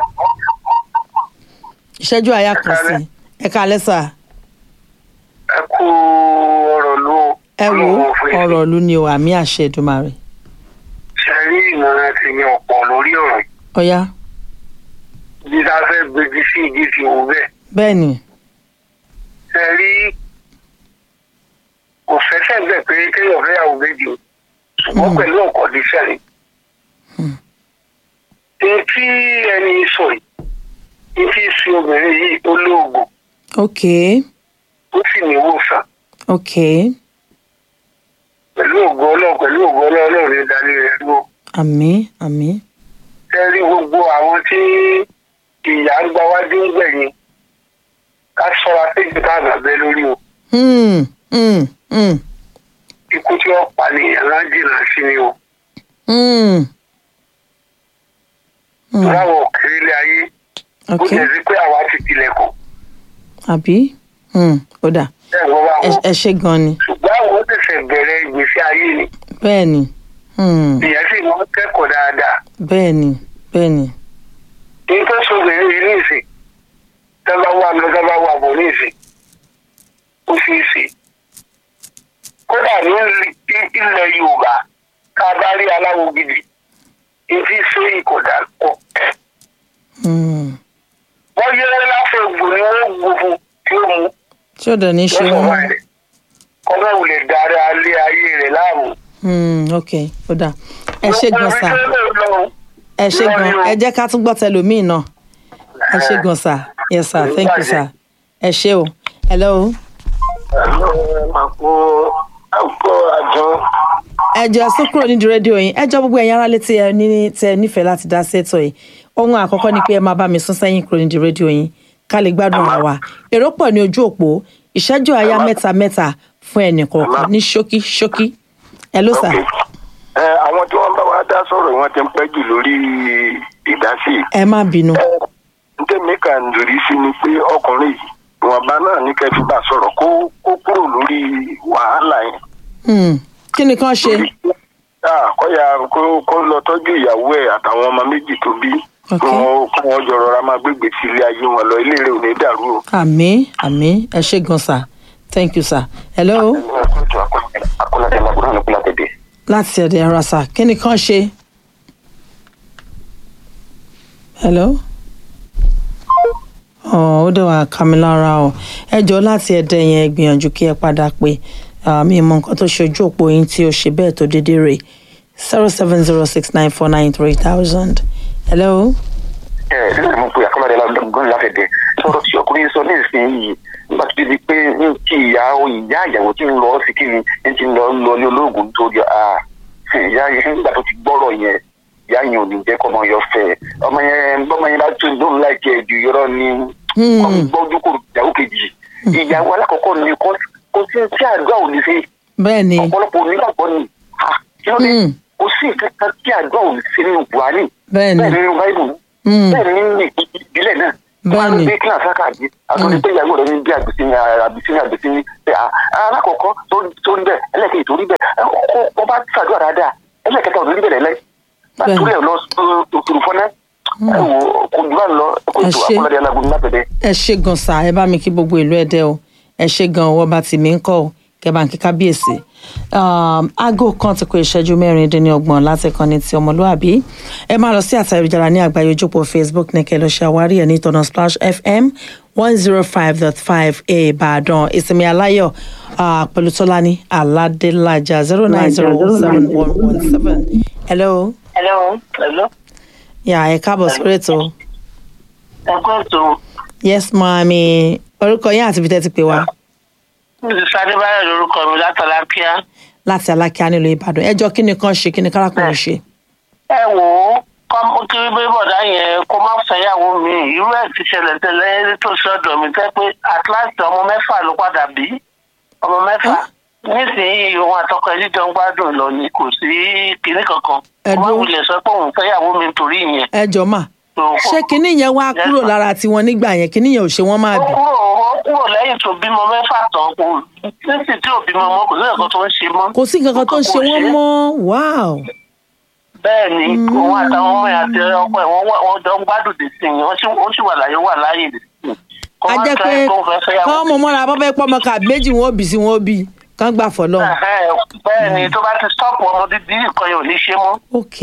ìṣẹ́jú àyà kan sí i. ẹ kàlẹ́ sà ẹ kú ọ̀rọ̀ ló ẹ wo Ọlọ́run fún yín. ọ̀rọ̀ ìlú ni o àmì àṣẹ Èdùmàrè ṣe rí ìmọ̀ràn ti yan ọ̀pọ̀ lórí ọ̀rọ̀ yìí. ọ̀yá bí a fẹ́ gbèjì sí ìdí ti wò bẹ́ẹ̀. bẹ́ẹ̀ ni ṣe rí kò fẹsẹ̀ bẹ̀ pé kéèyàn fẹ́ yàwó méjì o ṣùgbọ́n Hmm. pẹ̀lú ọ̀kọ̀ ní sẹ́yìn. Hmm. ní tí ẹni sọ yìí ní tí sí obìnrin yìí ó lóògùn ok ó sì ní ìwòsàn ok pẹ̀lú ògo ọlọ́run pẹ̀lú ògo ọlọ́run ní ìdálé rẹ̀ ló. àmì àmì ṣe rí gbogbo àwọn tí ìyá ń gba wájú ń gbẹ̀yìn ká ṣọ́ra péjú ká àgbàbẹ́ lórí o. hmm hmm hmm ikú tí wọ́n pa nìyẹn náà jìnnà sí ni o. hmm hmm láwọn òkèèrè ilé ayé ó ok jẹ́ sí pé àwa ti tilẹ̀kùn àbí hmm ó dà bẹ́ẹ̀ wọ́n bá ẹ wọn. ẹ ṣe gan ni ṣùgbọ́n àwọn ó tẹ̀sẹ̀ bẹ̀rẹ̀ ìgbésí ayé ni bẹ́ẹ̀ ni hmm ìyẹn sì wọ́n kẹ́kọ̀ọ́ dáadáa. bẹ́ẹ̀ ni bẹ́ẹ̀ ni ní tó sọ̀bẹ̀rẹ̀ yìí ní ìsìn tó bá wà lọ tó bá wà bọ̀ ní ìsìn ó sì sè. kódà ní ilẹ̀ Yorùbá ká bá rí aláwo gidi ìdí sóyè kò dà pọ̀. hmm wọ́n yẹ láfẹ̀ gbò ni wọ́n gbò fún tí ó mú tí ó dẹ̀ ní ṣe lọ́sọ̀ wọ́n wáyé. kọ́mọ̀ wù lè darí alẹ́ ayé rẹ̀ láàmú. hmm ok ó dà ẹ ṣe gan sà Gbogbo ibi tó lè lọ, ẹ ṣe gan ẹ jẹ́ ká tún gbọ́ tẹlòmíì náà ẹ ṣe gan sà yes sir thank you sir ẹ ṣe o hello àpò àpò àjọ ẹ jọ sún kúrò nídìí rédíò yín ẹ jọ gbogbo ẹ̀yin aráalé tí ẹ ní tẹ nífẹ̀ẹ́ láti dá sí ètò yìí ohun àkọ́kọ́ ni pé ẹ máa bá mi sún sẹ́yìn kúrò nídìí rédíò yín ká lè gbádùn ara wa èrò pọ̀ ní ojú òpó ìṣẹ́jú àyá mẹ́ta mẹ́ta fún ẹnì kọ̀ọ̀kan ní ṣókí ṣókí hello sir ẹ àwọn tí wọn bá wa dá sọ̀rọ̀ wọn ti ń pẹ́ jù lórí ìdásí ẹ má bínú ntẹ̀mí kan lórí sí ni pé ọkùnrin yìí ìwọ̀nba náà ní kẹfí bá sọ̀rọ̀ kó kó kúrò lórí wàhálà yẹn. Hmm, kí ni kán ṣe Ah, kọ́ya kó kó lọ tọ́jú ìyàwó ẹ̀ àtàwọn ọmọ méjì tó bí Ok. kí wọ́n kí wọ́n jọ rọra máa gbégbé sí ilé ayé wọn lọ ilé rẹ̀ ò ní dàrú o. àmì àmì ẹ ṣe gan sir thank you sir hello akọ́ládé lágbóná ní kúlátẹ̀dẹ̀. láti ẹ̀dẹ̀ ara sà kí ni kán ṣe hello ọ̀ ó dẹ̀ wá ká mi lára o ẹ jọ láti ẹ̀dẹ̀ yẹn gbìyànjú kí ẹ padà pé mi mọ nǹkan tó ṣe ojú òpó yín tí ó ṣe bẹ́ẹ̀ tó déédéé rè zero seven zero six nine four nine three thousand hello. ẹ ẹ nígbà mo pe akọ́ládé lágbóná látẹ̀dẹ̀ sọ̀rọ̀ tí ọkùnrin sọ ní ìsinyìí nígbà tó di pé ní kí ìyá ìyá ìyàwó tí ń lọ sí kí ni ní ti ń lọ lọ ní olóògùn nítorí ah ìyá yẹn nígbà tó ti gbọ́rọ̀ yẹn ìyá yẹn ò ní jẹ́ kọ́ ọmọ yọ fẹ́ ọmọ yẹn bọ́mọ yẹn bá tún lóun láìpẹ́ ẹ̀jú yọrọ ní ọmọ gbọ́dún kò ìyàwó kejì ìyàwó alákọ̀ọ́kọ́ ni kò kò sí sí àdúrà ò ní ṣe bẹ́ẹ̀ ni ọ̀pọ̀lọpọ̀ onígbàgbọ́ ni ah kí ló dé Mm. kò sí sí ìkankan tí àdúrà ò sí nínú buhari bẹ́ẹ̀ bẹ́ẹ̀ ni nínú báíbù Mm. bẹ́ẹ̀ ni nínú ìbílẹ̀ náà Bẹ́ẹ̀ ni. bí kíláàsì àkàdé àtúndì pé ìyàwó rẹ̀ ní bí àgbèsí ní àgbèsí ní àgbèsí ní alákọ̀ọ́kọ́ tó rí bẹ́ẹ̀ ẹlẹ́kẹ̀ẹ́ tó rí bẹ́ẹ̀ wọ́n bá ṣàdúrà dáadáa ẹlẹ́kẹ̀ẹ́ta ò ní rí bẹ́ẹ̀ lẹ́lẹ́ Bẹ́ẹ̀ ni. látúrẹ̀ lọ òtún fọ́nẹ́ ẹ wò kò jù bá ń lọ ẹ kò Ẹ tó ṣé. akọ́lọ́dẹ alágún lápẹ̀dẹ́. ẹ ṣe gan sa ẹ bá mi kí gbogbo ìlú ẹdẹ o ẹ ṣe gan ọwọ́ bá tì mí ń kọ́ o kẹ bá ń kí kábíyèsí Um, aago kan ti kó ìṣẹ́jú mẹ́rin dín ní ọgbọ̀n láti kọ́ni ti ọmọlúàbí ẹ máa lọ sí àtàríjára ní àgbáyé ojúpọ̀ facebook ní kẹ́ lọ ṣe àwárí ẹ̀ ní tọ̀nà splash fm one zero five dot five ìbàdàn ìsinmi aláyọ̀ ah, pẹ̀lú tọ́lání aládélájà zero nine zero seven one one seven hello hello hello yà ẹ káàbọ̀ sórí ètò ẹ kú ètò yes maami orúkọ yín àti ibi tẹ́ ti pè wá. mrs adébáyọ̀ lórúkọ mi látàlápíà láti alákíá nílùú ìbàdàn ẹjọ kí ni kan ṣe kí ni kárakùnrin ṣe. ẹ wò ó kọ́mú kí bí bọ̀dá yẹn kó má fẹ́yàwó mi irú ẹ̀ ti ṣẹlẹ̀ tẹ́lẹ̀ tó ṣe ọ̀dọ̀ mi tẹ́ pé atlantic ọmọ mẹ́fà ló padà bí ọmọ mẹ́fà nísìnyí òun àtọkọ ẹ̀ jíjọ ń gbádùn lọ ni kò sí kinní kankan Ẹ wọ́n dúró. wulẹ̀ sọ pé òun fẹ́yàwó mi torí ìyẹn. ẹjọ mà So, ṣé kinní yẹn wá kúrò lára tiwọn nígbà yẹn kinní yẹn ò ṣe wọn máa ó bì. kúrò ó kúrò lẹ́yìn tó bímọ mẹ́fà tán kò nísìnyí tí ò bímọ mọ́ kò sí nǹkan tó ń ṣe mọ́. kò sí nǹkan kan tó ṣe wọn mọ́ wáò. bẹ́ẹ̀ ni òun àtàwọn ọmọ ẹ̀ àti ọkọ ẹ̀ wọ́n wà- wọ́n jọ ń gbádùn dè sí i wọ́n sì wọ́n sì wà láyé wà láyé dè sí i. Kó a má jẹ́ try pé kó fẹ́ fẹ́yàwó kọ́ mọ̀ mọ́ra bọ́ fẹ́ pọ́ ọmọ kà méjì wọn ò bì sí wọn ò bì kán gbà fọlọ́. Ẹ̀hẹ́n, bẹ́ẹ̀ ni tó bá ti stop ọmọ dídí nǹkan yóò ní ṣe mọ́. ok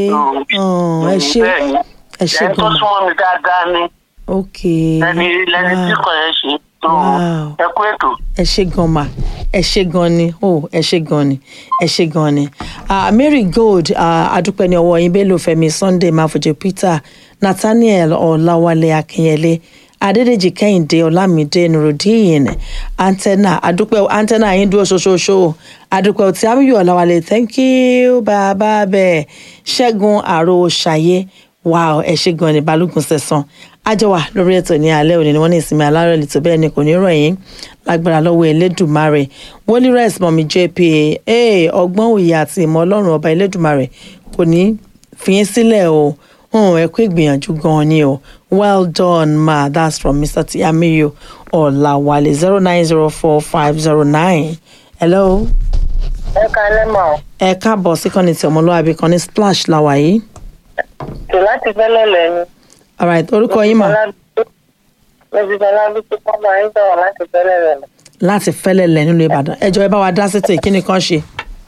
um, ẹ ṣe Bẹ́ẹ̀ ni. ẹ ṣe ẹni tó gan-an súnmọ́ mi dáadáa ni ok lẹni lẹni tí wow. kò yẹn ṣe tó Wow. ẹ kú ètò. ẹ ṣe gan ma ẹ ṣe gan ni o ẹ ṣe gan ni ẹ ṣe gan ni Ah, mary gold ah, adúpẹ́ ní ọwọ́ yín bello fẹ́mi sunday mafojo peter nathaniel ọ̀làwálé akínyẹlé adédèjì kẹ́hìndé ọlámídé nurudeen antenna adúpẹ́ antenna yín dúró ṣoṣooṣo adúpẹ́ tí amiyu ọ̀làwálé thank you bàbá bẹ́ẹ̀ ṣẹ́gun àrò ṣàyé wow ẹ ṣe gan ni balógun sẹ̀sán àjọwà lórí ètò ní alẹ́ òní ni wọ́n ní ìsinmi alárò lè tó bẹ́ẹ̀ ni kò ní rọ̀ yín lágbára lọ́wọ́ elédùmarè wọ́n ní rest mọ̀mí jp ee ọgbọ́n òye àti ìmọ̀ ọlọ́run ọba elédùmarè kò ní fi yín sílẹ̀ o hàn ẹ kú ìgbìyànjú gan-an ni o well done ma that's from mr tiamiyo ọ̀làwálé zero nine zero four five zero nine hello ẹ kalẹ́ mọ̀ ẹ káàbọ̀ sí kọ́ni tí ọmọlúwàbí kan ní splash làwà yìí tò láti fẹ́lẹ́ lẹ́nu. alright orúkọ yín mà Mẹ́bí Bọ́lá bí tí wọ́n máa ń sọ̀rọ̀ láti fẹ́lẹ́ lẹ́nu. láti fẹ́lẹ̀ lẹ̀ nílùú ìbàdàn ẹjọ́ ẹ bá wa dá sétò ìkíni kan ṣe.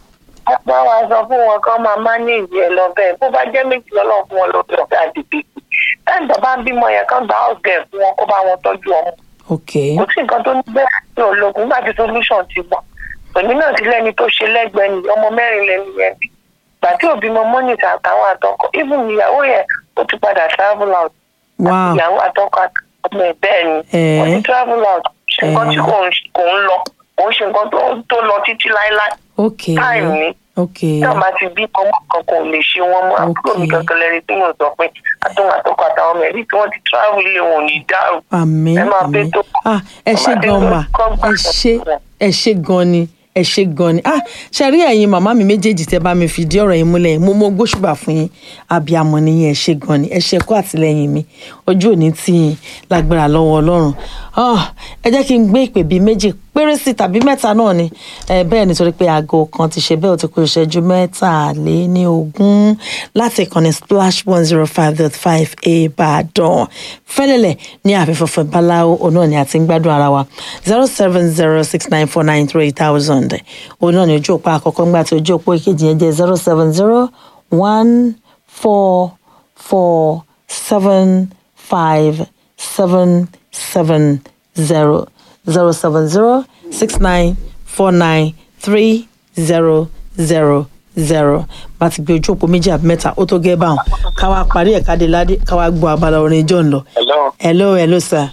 Bá wa sọ fún wọn kán máa mánéèjì ẹ lọ bẹ́ẹ̀ bó bá jẹ́ méjì lọ́lọ́ fún wọn lórí ọ̀gá àdìgbì. Táyì tó bá ń bímọ yẹn kán gba ọ̀gẹ̀ fún wọn kó bá wọn tọ́jú ọmọ. ok Kò sí nǹkan tó ní bẹ́ẹ̀ ní ológun nígbà tí solution ti wà. Èmi náà ti lẹ́ni tó ṣe lẹ́gbẹ̀ẹ́ ni ọmọ mẹ́rin lẹ́nu yẹn bí. Ìgbà tí òbí mọ mọ́nìtà àtàwọn àtọkọ even ìyàwó yẹn ó ti padà travel out. wow Ìyàwó àtọkọ ọmọ ẹ̀ bẹ́ẹ̀ ni. Eh. Wọ́n ti travel out. Ṣé nǹkan tí Eh. kò ń kò ń lọ? Kò ń ṣe nǹkan tó- tó lọ títí láéláé. ok Time ni ok tí wọn bá ti bí ọmọ kankan ò lè ṣe wọn mọ àbúrò mi Okay. kankan lẹni tí mo sọ pé àtọwọn àtọkọ àtàwọn ọmọ ẹbí tí wọn ti travel ilé wọn ò ní dárò. àmín ẹ máa àmín bẹ́ tó. ah ẹ ṣe Ọba gan Adé ma kọ́ gbà ẹ ṣe sọ́kùnrin. ẹ ṣe gan ni ẹ ṣe gan ni ah ṣe rí ẹ̀yin màmá mi méjèèjì tẹ́ bá mi fìdí ọ̀rọ̀ yìí múlẹ̀ mo mọ gbóṣùbà fún yín abiyamọ nìyẹn ẹ ṣe gan ni ẹ ṣe kó àtìlẹ́yìn mi ojú òní tì yín lágbára lọ́wọ́ Ọlọ́run Ah, ẹ jẹ́ kí n gbé ìpè bíi méjì péré sí tàbí mẹ́ta náà ni ẹ bẹ́ẹ̀ nítorí pé aago kan ti ṣe bẹ́ẹ̀ ó ti kó ìṣẹ́jú mẹ́tàléní ogún láti ìkànnì splash one zero five dot five ìbàdàn fẹ́lẹ́lẹ̀ ní àfẹ́fọ́fẹ́ báláwo òun náà ni a ti ń gbádùn ara wa zero seven zero six nine four nine three thousand òun náà ni ojú òpó àkọ́kọ́ ńgbà tí ojú òpó ìkejì yẹn jẹ́ zero seven zero one four four seven five seven seven zero zero seven zero six nine four nine three zero zero zero bá ti gbé ojú òpó méjì àbí mẹ́ta ó tó gẹ́ báwọn káwa parí ẹ̀ka dé ládé káwa gbọ́ abala orin john lọ. hello hello hello sir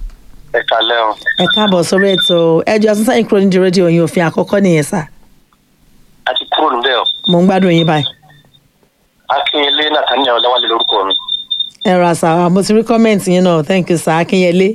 ẹ kalẹ́ o ẹ káàbọ̀ sórí ètò ẹjọ́ asúnṣe yín kúrò nídìí rédíò yín òfin àkọ́kọ́ nìyẹn sà a ti kúrò níbẹ̀ o mò ń gbádùn yín báyìí. akínyẹlé nathaniel ọlọ́wálé lórúkọ mi ẹ ra sà mo ti rí kọ́mẹ̀ntì yín náà thank you sir akínyẹlé.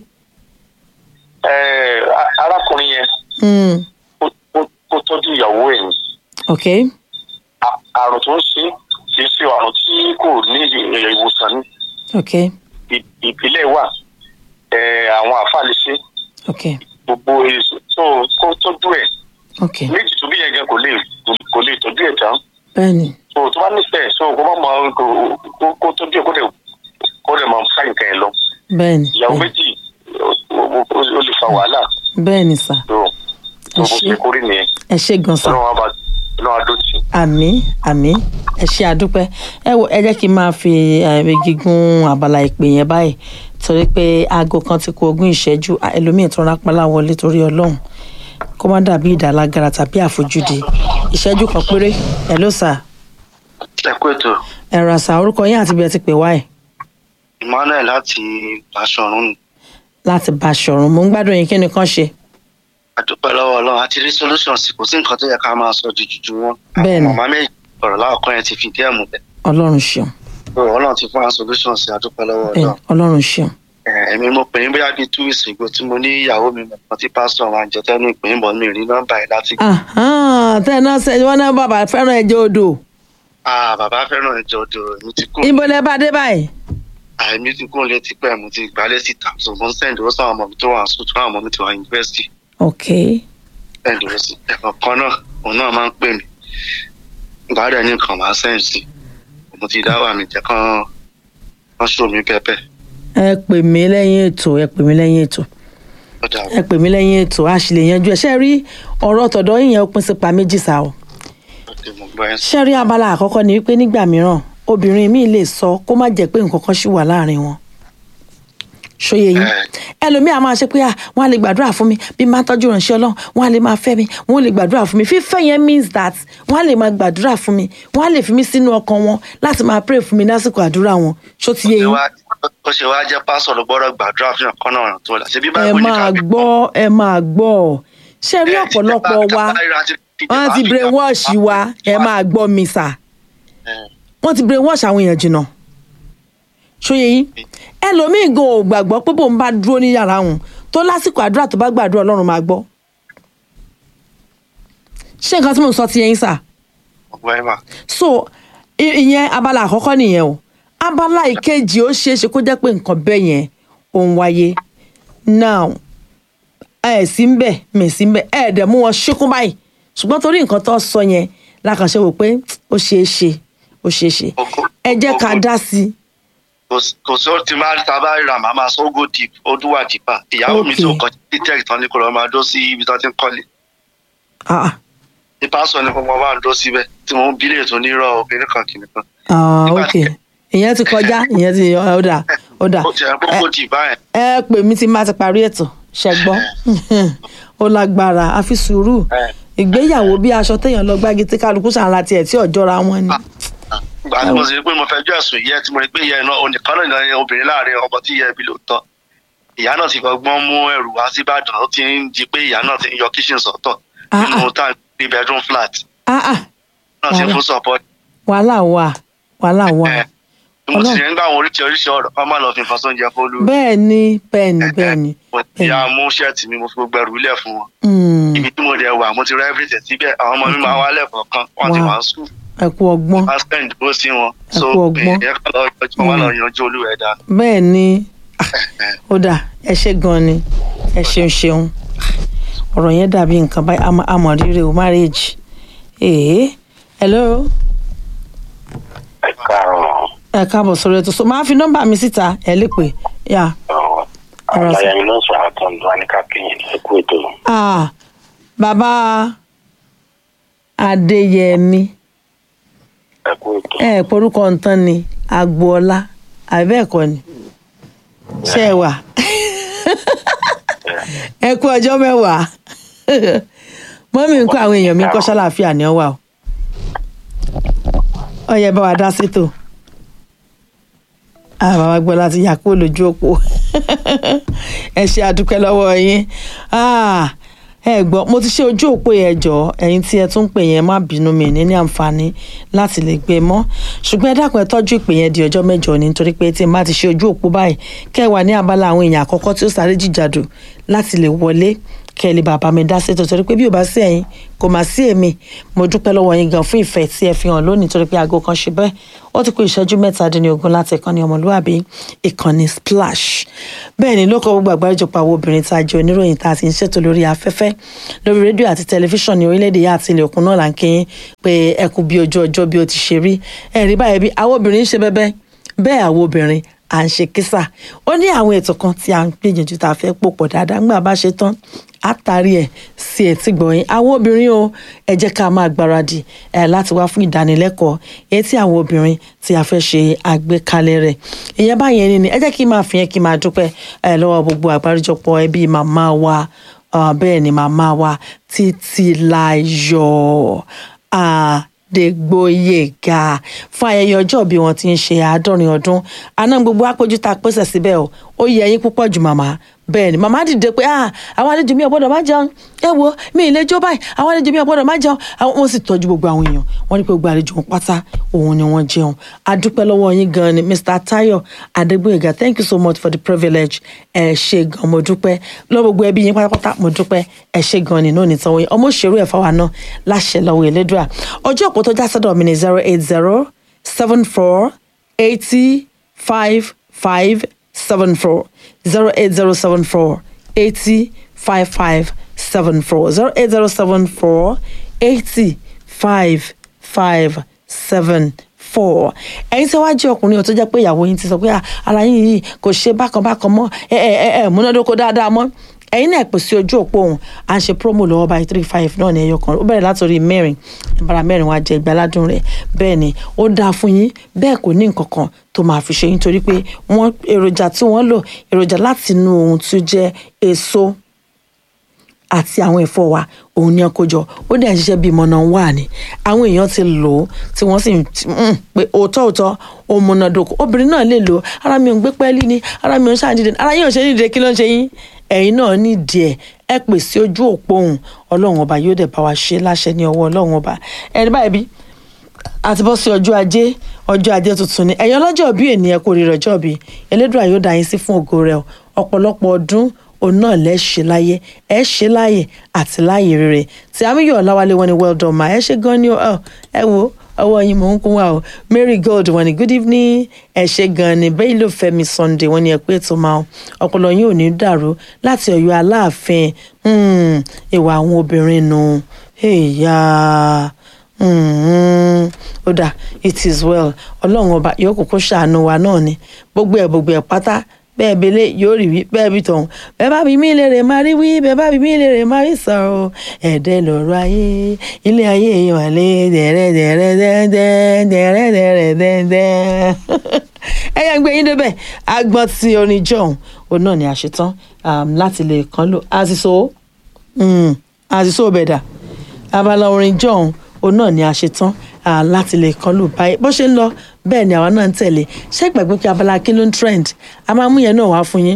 Ẹ, a- arákùnrin yẹn Mm, ó- ó- ó tọ́jú ìyàwó ẹ̀ ní ok A- àrùn àrùn tó ń ṣe kì í ṣe àrùn tí kò ní ì- ìwòsàn ní ok ì- ìpínlẹ̀ wà ẹ̀, àwọn àfáà lè ṣe ok gbogbo èso tó kó tọ́jú ẹ̀ ok méjì tó bí yẹn gan kò lè kò lè tọ́jú ẹ̀ tán bẹ́ẹ̀ni so tó bá nífẹ̀ẹ́ so kó má máa kó- kó- kó tọ́jú ẹ̀ kó dẹ̀ kó dẹ̀ máa fà nǹkan ẹ̀ lọ bẹ́ẹ̀ni ìyàwó méjì ó- ó ó lè fa wàhálà bẹ́ẹ̀ni sà tó tó bó ṣé. ṣe kórè nìyẹn ẹ ṣe gan sà. ọlọ́run á bá ọlọ́run á dó tì í. àmì àmì ẹ ṣe àdúpẹ́ ẹ wo ẹ jẹ́ kí n máa fi ẹ̀rí gígùn abala ìpè yẹn báyìí torí pé aago kan ti kó ogún ìṣẹ́jú à, ẹlòmíì tó rápálá wọlé torí ọlọ́run kó má dàbí ìdàlágara tàbí àfojúdi ìṣẹ́jú kan péré ẹ ló sà ẹ kú ètò ẹ̀rọ àṣà orúkọ yín àti bí ẹ ti pè wá ẹ̀ emmanuel láti Báṣọ̀run láti Báṣọ̀run mo ń gbádùn yín kí ni kàn ṣe àdúpẹ́ lọ́wọ́ ọlọ́run àti rí solution sí kò sí nǹkan tó yẹ ká máa sọ ju jùjú wọn Bẹ́ẹ̀ni. màmá méjì ọ̀rọ̀ láàkọ́ yẹn ti fi díẹ̀ mú bẹ́ẹ̀ ọlọ́run ṣeun ọlọ́run ti fún wa solution sí àdúpẹ́ lọ́wọ́ bẹ́ẹ̀ ọlọ́run ọlọ́run ṣeun Eh, èmi mo pè é bóyá bíi two weeks ago tí mo ní ìyàwó mi mọ̀ tí pásítọ̀ wa ń jẹ tẹ́nu ìpè ń bọ̀ mi rí nọ́mbà yìí láti Ahán, tẹ́ ẹ náà ṣe wọ́n náà bàbá fẹ́ràn ẹ̀jẹ̀ odò ah bàbá fẹ́ràn ìjọ odò mi ti kú ibo lẹ bá dé báyìí àìmí ti kún létí pẹ́ mo ti gbálẹ̀ síta so mo ń sẹ́ǹdì ó sáwọn ọmọ mi tó wà sùn tó àwọn ọmọ mi ti wà yunifásitì ok sẹ́ǹdì ó sì ẹ̀kọ́ kan náà òun náà máa ń pè mí gbàdá ní nǹkan máa sẹ́ǹdì sí mo ti dá wà mí jẹ́ kán kán ṣó mi pẹ́pẹ́ ẹ pè mí lẹ́yìn ètò ẹ pè mí lẹ́yìn ètò ó dà ẹ pè mí lẹ́yìn ètò a sì lè yanjú ẹ ṣe rí ọ̀rọ̀ tọ̀dọ̀ yìnyẹn ó pín sí pa méjì sá o ó dé mo gbọ́ ẹ̀ sí. ṣe rí abala àkọ́kọ́ ni wípé nígbà mìíràn obìnrin míì lè sọ kó má jẹ́ pé nǹkan kan ṣì wà láàrin wọn ṣòye yín ẹlòmíì a máa ṣe pé ah wọn á lè gbàdúrà fún mi bí máa tọ́jú ìránṣẹ́ ọlọ́run wọn á lè máa fẹ́ mi wọn ò lè gbàdúrà fún mi fífẹ́ yẹn means that wọn á lè máa gbàdúrà fún mi wọn á lè fi mí sínú ọkàn wọn láti máa pray fún mi lásìkò àdúrà wọn ṣó ti yé yín ó ṣe wá jẹ́ pásọ̀ ló gbọ́dọ̀ gbàdúrà fún ọ̀kan náà tó là ṣe bí ẹ báyìí máa gbọ́ ẹ máa gbọ́ ṣe rí ọ̀pọ̀lọpọ̀ wa wọ́n ti brainwash wa ẹ máa gbọ́ mi sà wọ́n ti brainwash àwọn èèyàn jìnnà ṣóye yín ẹlòmíì gan ò gbàgbọ́ pé bóun bá dúró ní yàrá òun tó lásìkò àdúrà tó bá gbàdúrà ọlọ́run máa gbọ́ ṣé nǹkan tí mò ń sọ ti yẹn sà ọgbọ́n ẹ̀ mà so i- ìyẹn abala àkọ́kọ́ nìyẹn o abala ìkejì ó ṣeé ṣe kó jẹ́ pé nǹkan bẹ́ẹ̀ yẹn ò ń wáyé now ẹ sí ń bẹ̀ mẹ̀ sí ń bẹ̀ ẹ dẹ̀ mú wọn ṣíkún báyìí ṣùgbọ́n torí nǹkan tó sọ yẹn lákànṣe wò pé ó ṣeé ṣe ó ṣeé ṣe ẹ jẹ́ ká dá sí i kò sí ó ti máa ta bá ríra màá máa sọ go deep ó dún wà dípà ìyàwó mi tó Okay. kọjá ní tech tán ní kò lọ máa dó sí ibi tó ti ń kọ́lé Ah, ah. ní pásọ ní kò mọ bá ń dó síbẹ̀ tí mo ń bílẹ̀ tó nírọ̀ obìnrin kan kìnìún kan Ah, Nígbà ok tí- ìyẹn ti kọjá ìyẹn ti ó dà ó dà ó ti ẹ̀ kó go deep báyẹn ẹ pè mí tí má ti parí ètò ṣẹgbọ́n ó lágbára àfi sùúrù ìgbéyàwó bí aṣọ téèyàn lọ gbági tí kálukú ṣàǹra tiẹ̀ tí ọ̀jọ́ra wọn ni. ìgbà tí mo sì rí pé mo fẹjọ́ ẹ̀sùn yẹ tí mo rí pé ìyá iná onìkan náà ní obìnrin láàrin ọmọ tí ìyá ẹbí lóòótọ́ ìyá náà ti fọgbọ́n mú ẹrù wá sí Ìbàdàn ó ti ń di pé ìyá náà ti ń yọ kíṣìn sọ́tọ̀ Ah, nínú tá ní bedroom flat Ah, ah, náà ti ń Wàhálà. fún support wàhálà wà wàhálà wà ẹ̀ mo sì Ọlọ́run. rí nígbà àwọn oríṣiríṣi ọ̀rọ̀ kọ́ máa lọ fi nǹkan sóúnjẹ fólú bẹ́ẹ̀ ni bẹ́ẹ̀ ni bẹ́ẹ̀ ni mo ti ya mú ṣẹ́ẹ̀tì mi mo fi gbogbo ẹrù ilẹ̀ fún wọn Mm, ibi tí mo dẹ̀ wà mo ti rẹ́ everything síbẹ̀ àwọn ọmọ mi máa wá lẹ́ẹ̀kọ̀ọ̀kan wọ́n ti Wow. wá school ẹ kú ọgbọ́n wọ́n spend bó sí wọn Ẹ so kú ọgbọ́n. ẹ̀yẹ kan lọ yọjú wọn lọ yanjú olúwẹ̀dá bẹ́ẹ̀ ni ah, ó dà ẹ ṣe gan ni ẹ ṣeun ṣeun ọ̀rọ̀ yẹn dàbí nǹkan báyìí àmọ́- àmọ́ rírẹ o marriage ee hello ẹ káàárọ̀ ẹ káàbọ̀ sórí ètò so máa fi nọ́mbà mi síta ẹ lè pè yà àwọn Ọ̀rọ̀ sí. àlàyé ló sọ àtọ̀ǹdọ̀ àníkàkẹ́yìn ẹ kú ètò ah bàbá adéyẹmí ẹ kú ètò ẹ ẹ porúkọ nǹkan ni agboola àbẹ́ẹ̀kọ́ ni ṣé ẹ wà ẹ kú ọjọ́ mẹ́wàá mọ́mí ń kó àwọn èèyàn mi kọ́ ṣàlàáfíà ní ọwà o ọyẹ bá wa dá sétò àwọn bàbá gbọ́ láti yà kúrò lójú òpó ẹ ṣe àdúpẹ́ lọ́wọ́ yín Ah, ẹ gbọ́ mo ti ṣe ojú òpó yẹn jọ ẹ̀yin tí ẹ tún pè yẹn má bínú mi ní ní àǹfààní láti lè gbé mọ́ ṣùgbọ́n ẹ dákun ẹ tọ́jú ìpè yẹn di ọjọ́ mẹ́jọ ni nítorí pé tí n bá ti ṣe ojú òpó báyìí kẹ́ ẹ wà ní abala àwọn èèyàn àkọ́kọ́ tí ó sáré jìjàdù láti lè wọlé kẹ́lí bàbá mi dá sí torí pé bí ò bá sí ẹ̀yin kò má sí èmi mo dúpẹ́ lọ́wọ́ yín gan fún ìfẹ́ tí ẹ fi hàn lónìí torí pé aago kan ṣe bẹ́ẹ̀ ó ti kú ìṣẹ́jú mẹ́tàdínlógún láti ìkànnì ọmọlúwàbí ìkànnì splash bẹ́ẹ̀ ni lóko gbogbo àgbáríjọpọ̀ àwọn obìnrin tá a jẹ́ oníròyìn tá a ti ń ṣètò lórí afẹ́fẹ́ lórí rédíò àti tẹlifíṣàn ní orílẹ̀-èdè yá àti ilẹ̀ òkun náà là ń kí yín pé ẹ kú bí ojú ọjọ́ bí ó ti ṣe rí ẹ̀rí báyìí bí àwọn obìnrin ń ṣe bẹ́bẹ́ bẹ́ẹ̀ àwọn obìnrin à ń ṣe kísà ó ní àwọn ètò kan tí a ń gbìyànjú tá a fẹ́ pò pọ̀ dáadáa ńgbà bá ṣe tán àtàrí ẹ̀ sí etí gbọ̀nyìn àwọn obìnrin o ẹ jẹ́ ká máa gbáradì ẹ̀ láti wá fún ìdánilẹ́kọ̀ọ́ èyí tí àwọn obìnrin tí a fẹ́ ṣe àgbékalẹ̀ rẹ̀ ìyẹn báyẹn ni ẹ jẹ́ kí n máa fi yẹn kí n máa dúpẹ́ ẹ̀ lọ́wọ́ gbogbo àgbáríjọpọ̀ ẹbí màmá wa bẹ́ẹ̀ ni màmá wa títí láyọ̀ Adégbóyèga fún ayẹyẹ ọjọ́ bí wọ́n ti ń ṣe àádọ́rin ọdún àná gbogbo àpéjú tá a pèsè síbẹ̀ o ó yẹ yín púpọ̀ jù màmá bẹ́ẹ̀ ni màmá dìde pé ah àwọn àlejò mi ò gbọ́dọ̀ má jẹun ẹ wo mi ì lè jó báyìí àwọn àlejò mi ò gbọ́dọ̀ má jẹun àwọn wọn sì tọ́jú gbogbo àwọn èèyàn wọ́n ní pé gbogbo àlejò wọn pátá òun ni wọ́n jẹun adúpẹ́ lọ́wọ́ yín gan ni Mr. Tayo Adégbóyèga thank you so much for the privilege ẹ ṣe gan mo dúpẹ́ lọ́wọ́ gbogbo ẹbí yín pátápátá mo dúpẹ́ ẹ ṣe gan ni náà nìtan wọ̀nyí ọmọ òṣèré ẹ̀fọ́ wa náà láṣẹ lọ́wọ́ Elédùà ọjọ́ òpó tó já sọ́dọ̀ mi ní zero eight zero seven four eighty five five seven four zero eight zero seven four eighty five five seven four zero eight zero seven four eighty five five seven four ẹ̀yin tí wàá jẹ́ ọkùnrin ò tó jẹ́ pé ìyàwó yín ti sọ pé ara yín yìí kò ṣe bákan bákan mọ́ ẹ ẹ ẹ múnádóko dáadáa mọ́ ẹ̀yin náà pè sí ojú òpó òun à ń ṣe promo lọ́wọ́ báyìí three five náà ní ẹyọ kan ó bẹ̀rẹ̀ látòrí mẹ́rin ìbára mẹ́rin wá jẹ ìgbàládùn rẹ̀ bẹ́ẹ̀ ni ó dáa fún yín bẹ́ẹ̀ kò ní nǹkan kan tó máa fi ṣe yín torí pé wọ́n èròjà tí wọ́n lò èròjà láti inú ohun tí ó jẹ́ èso àti àwọn ẹ̀fọ́ wa òun ni ọkọ jọ ó dẹ̀ ń ṣiṣẹ́ bíi mọ̀nà wà ní àwọn èèyàn ti lò ó tí wọ́n sì ń pé òótọ́ òótọ́ ó múnádóko obìnrin náà lè lò ó ara mi ò ń gbé pẹ́ẹ́lí ni ara mi ò ń ṣàdídé ara yín ò ṣe ní ìdílé kí ló ń ṣe yín ẹ̀yin náà nídìí ẹ̀ ẹ pè sí ojú òpó òun ọlọ́run ọba yóò dẹ̀ bá wa ṣe láṣẹ ní ọwọ́ ọlọ́run ọba ẹni báyìí bí àti bọ́ sí ọjọ́ ajé ọjọ́ ajé tuntun ni ẹ̀yin ọlọ́jọ́ bí ènìyàn kò rí rọjọ́ bí elédùà yóò dá yín sí fún ògo rẹ̀ ọ̀pọ̀lọpọ̀ ọdún òun náà lẹ́ ṣe láyé ẹ ṣe láyè àti láyè rere tí amíyọ̀ ọ̀làwálé wọn ni well done ma ẹ ṣe gan ni ẹ wo ọwọ́ yín mò ń kún wa o Mary Gold wọn ni good evening ẹ ṣe gan ni bẹ́ẹ̀ ló Fẹ́mi Sunday wọn ni ẹ pé tó máa ọpọlọ yín ò ní dàrú láti Ọ̀yọ́ Aláàfin ìwà àwọn obìnrin nù ẹ̀yà ó dà it is well ọlọ́run ọba yóò kókó ṣàánú wa náà ni gbogbo ẹ̀ gbogbo ẹ̀ pátá bẹ́ẹ̀ belé yóò rí wí bẹ́ẹ̀ bí tọ̀hún bẹ́ẹ̀ bá bí mí lè rè máa rí wí bẹ́ẹ̀ bá bí mí lè rè máa rí sọ̀rọ̀ ẹ̀ẹ́dẹ́ lọ́rọ̀ ayé ilé ayé wà lé dẹ̀rẹ́ dẹ̀rẹ́ dẹ́ndẹ́ dẹ̀rẹ́ dẹ̀rẹ́ dẹ́ndẹ́ ẹ̀yà ń gbé yín débẹ̀ agbọ́n ti orin john òun náà ni àṣetán láti lè kàn lò àṣìṣó àṣìṣó bẹ̀dà abala orin john òun náà ni àṣetán láti lè kàn lò báyìí bó ṣe ń lọ bẹ́ẹ̀ ni àwa náà ń tẹ̀lé ṣé ìgbàgbé pé abala kí ló ń trend a máa mú yẹn náà wá fún yín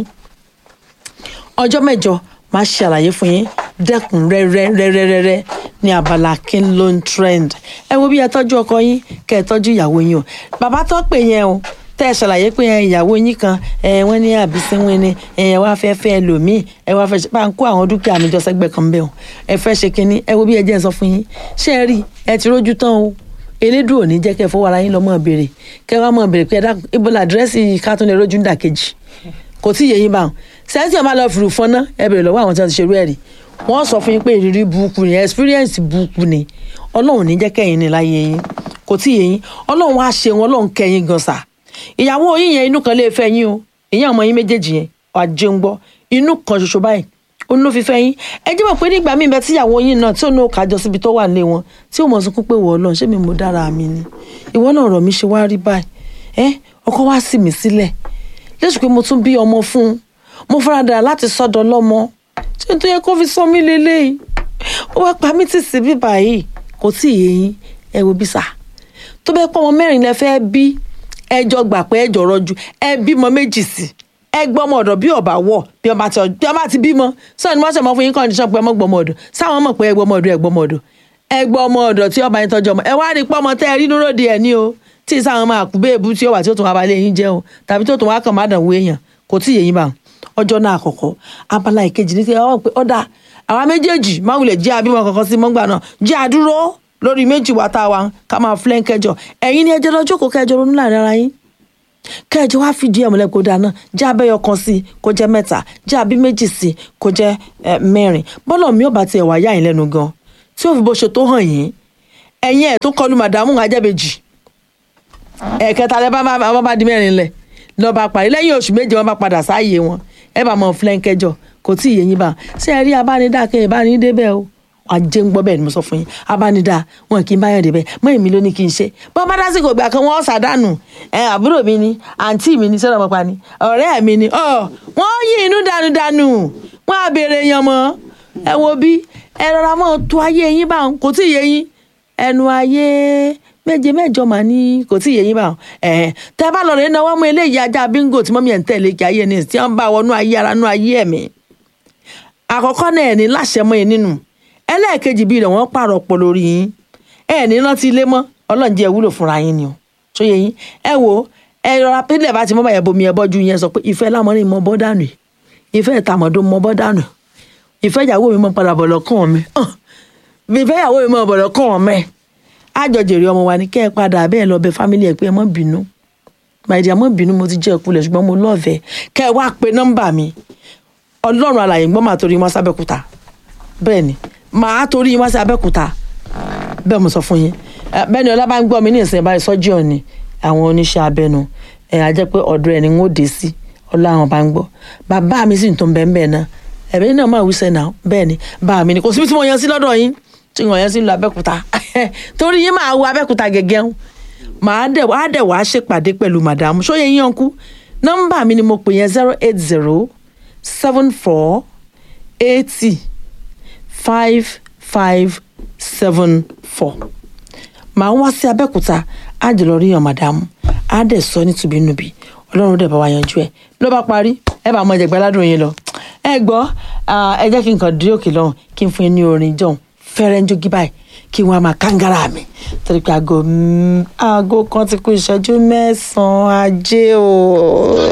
ọjọ́ mẹ́jọ máa ṣe àlàyé fún yín dẹ́kun rẹ́rẹ́rẹ́rẹ́rẹ́ ní abala kí ló ń trend ẹ wo bí ẹ tọ́jú ọkọ yín kẹ́ ẹ tọ́jú ìyàwó yín o bàbá tó pè yẹn o tẹ́ ẹ ṣàlàyé pé ìyàwó yín kan ẹ wọ́n ní àbísínwín ni ẹ wá fẹ́ fẹ́ lòmíì ẹ wá fẹ́ bá ń kó àwọn dúkìá mi jọ sẹ́gbẹ́ kan bẹ́ẹ̀ o ẹ fẹ́ ṣe kínní ẹ wo bí ẹ jẹ́ sọ fún yín ṣé ẹ rí ẹ ti rójú tán o elédùn òní jẹ́ kẹ́ ẹ fọwọ́ ara yín lọ mọ́ béèrè kẹ́ ẹ wá mọ́ béèrè pé ẹ dákun ibo la àdírẹ́sì kátólẹ̀ rójú ń dà kejì kò tí ì yé yín bá wọn sẹ́ńtì ọ̀ máa lọ fìrù fọ́nà ẹ béèrè lọ́wọ́ àwọn tí wọ́n ti ṣerú ẹ̀ rí wọ́n sọ fún yín pé ìrírí burúkú ni experience burúkú ni ọlọ́run ní jẹ́ kẹ́yìn ní láyé yín kò tí ì yé yín ọlọ́run wá ṣe wọn ọlọ́run kẹ́yìn gan sa ìyàwó yín yẹn inú kan lè fẹ́ yín o ìyẹn ọmọ yín méjèèjì yẹn ọ̀jẹ̀ ń gbọ́ inú kan ṣoṣo báyìí òun ló fi fẹ́ yín ẹ jẹ́ mọ̀ pé nígbà míì bẹ tíyàwó yín náà tí òun náà kájọ síbi tó wà nílé wọn tí òun mọ̀ sunkún pé wọ́ ọlọ́run ṣé mi mo dára mi ni ìwọ náà ọ̀rọ̀ mi ṣe wá rí báyìí ẹ ọkọ wá sì mí sílẹ̀ lẹ́sùn pé mo tún bí ọmọ fún un mo faradà láti sọ́dọ̀ lọ́mọ tí n tó yẹ kó fi sọ mí lélẹ́yìí ó wá pa mí tì sí bíbà yìí kò tí ì yé yín ẹ wo bí sà tó bẹ́ẹ̀ pọ́ ọmọ mẹ́rin lẹ fẹ́ bí ẹjọ́ gbà pé ẹjọ́ rọjú ẹ bímọ méjì sí ẹ gbọ́ ọmọ ọ̀dọ̀ bí ọba wọ̀ bí ọba ti bí ọba ti bímọ sọ ni wọ́n ṣe mọ fún yín kọ́ndíṣọ́ pé ọmọ gbọ́mọ ọ̀dọ̀ sáwọn mọ̀ pé ẹ gbọ́mọ ọ̀dọ̀ ẹ gbọ́mọ ọ̀dọ̀ ẹ gbọ́ ọmọ ọ̀dọ̀ tí ọba yín tọ́jú ọmọ ẹ wá rí pọ́mọ tẹ́ ẹ rí dúró di ẹ̀ ní o tí sáwọn máa kú béèbú tí ó wà tí ó tún wá balẹ̀ yín jẹ́ o tàbí tó tún wá kàn má dàn wó èèyàn kò tí ì yé yín bá ọjọ́ náà àkọ́kọ́ abala ìkejì ní ti ọ pé ọ̀dà àwa méjèèjì má wulẹ̀ jẹ́ abímọ kankan sí mọ́ngbà náà jẹ́ àdúró lórí méjì wa tá a wà ká máa flẹ́ kẹjọ ẹ̀yin ni ẹjọ́ lọ́jọ́ kó kẹjọ ronú láàrin ara yín kẹjọ wá fìdí ẹ̀ múlẹ̀ kó dáná jẹ́ abẹ́yọ kan sí i kó jẹ́ mẹ́ta jẹ́ abí méjì sí i kó jẹ́ ẹ, mẹ́rin bọ́lọ̀ mi ò bá tiẹ̀ wá yá yín lẹ́nu gan tí ó fi bó ṣe tó hàn yín ẹ̀yin ẹ̀ tó kọlu màdàmú ajẹ́bẹ̀jì ẹ̀ẹ̀kẹta lẹ bá bá bá bá di mẹ́rin lẹ̀ lọ́ bá parí lẹ́yìn oṣù méje wọn bá padà sáàyè wọn ẹ bá mọ fúlẹ́ńkẹjọ kò tí ì yé yín bá ṣé ẹ rí abánidá kẹ́ ẹ bá ní débẹ̀ o ajé ń gbọ́ bẹ́ẹ̀ ni mo sọ fún yín abánidá wọn kì í báyọ̀ débẹ̀ mọ́ èmi ló ní kí n ṣe bọ́n bá dásìkò ìgbà kan wọ́n ṣàdánù ẹ àbúrò mi ni àǹtí mi ni sọ́dọ̀ mọ́pa ni ọ̀rẹ́ mi ni ọ̀ wọ́n yí inú dànù dànù wọ́n á béèrè yan mọ́ ẹ wo bí ẹ rọra mọ́ tó ayé yín báwọn kò tí ì yé yín ẹnu ayé méje mẹ́jọ mà ní kò tí ì yé yín báwọn ẹ tẹ bá lọ rẹ náwó mú eléyìí ajá bíngò tí mọ́mí ẹ̀ ń tẹ̀lé kí ayé ní tí wọ́n bá wọnú ayé ara nú ayé ẹ̀mí àkọ́kọ́ náà ẹ̀ ní láṣẹ mọ́ ẹ nínú ẹlẹ́ẹ̀kejì bíi rẹ̀ wọ́n pààrọ̀ pọ̀ lórí yín ẹ̀ ní rántí ilé mọ́ ọlọ́run jẹ́ wúlò fúnra yín ni o tó yẹ yín ẹ wo ẹ rọra pínlẹ̀ bá ti mọ́ bàyẹ̀ bomi ẹ bọ́jú yẹn sọ pé ìfẹ́ lámọ́rin mọ́ bọ́ dànù ìfẹ́ ìtàmọ̀dó mọ́ bọ́ dànù ìfẹ́ ìyàwó mi mọ́ padà bọ̀ lọ́kàn mi hàn ìfẹ́ ìyàwó mi mọ́ bọ̀ lọ́kàn mi àjọjèrè ọmọ wa ni kẹ́ ẹ padà bẹ́ẹ̀ lọ bẹ fámílì ẹ pé ẹ mọ́ bínú màìdí àmọ́ bínú mo ti jẹ́ ìkulẹ̀ ṣùgbọ́n mo lọ́ọ̀fẹ́ kẹ́ ẹ wá pe nọ́mbà mi ọlọ́run alàyè ń gbọ́ màá torí wọn sábẹ́kúta bẹ́ẹ̀ ni màá torí wọn sábẹ́kúta bẹ́ẹ̀ mo sọ fún yín Ẹ, bẹ́ẹ̀ ni ọlá bá ń gbọ́ mi ní ìsìn báyìí sọ́jí ọ̀ni àwọn oníṣẹ́ abẹnu ẹ̀ á jẹ́ pé ọ̀dọ̀ ẹ̀ ni wọ́n dé sí ọlá àwọn bá ń gbọ́ bàbá mi sì ń tó ń bẹ́ẹ̀ bẹ́ẹ̀ náà ẹ̀mí náà máa wíṣẹ́ náà bẹ́ẹ̀ ni bàbá mi ni kò síbi tí mo yan sí lọ́dọ̀ yín tí wọ́n yan sí lọ abẹ́kúta torí yín máa wo abẹ́kúta gẹ́gẹ́ ń màá dẹ̀ wá dẹ̀ wá ṣèpàdé pẹ̀lú màdàmú ṣóyè yín ọ̀nkú nọ́mbà mi ni mo pè yẹn zero eight zero seven four eighty five five seven four màá wá sí abẹ́òkúta á jẹ́ lọ rí yan màdàmú á dẹ̀ sọ nítubínúbi ọlọ́run dẹ̀ bá wa yanjú ẹ̀ ló bá parí ẹ bá mọ ẹ̀jẹ̀ gbẹ́ládùn yín lọ ẹ gbọ́ ah, ẹ jẹ́ kí n kàn dé òkè lọ́hùn kí n fún yín ní orin jọ̀hún fẹ́rẹ́ ń jogi báyìí kí wọ́n á máa kángára mi torí pé aago mm, aago kan ti kú ìṣẹ́jú mẹ́sàn-án ajé o.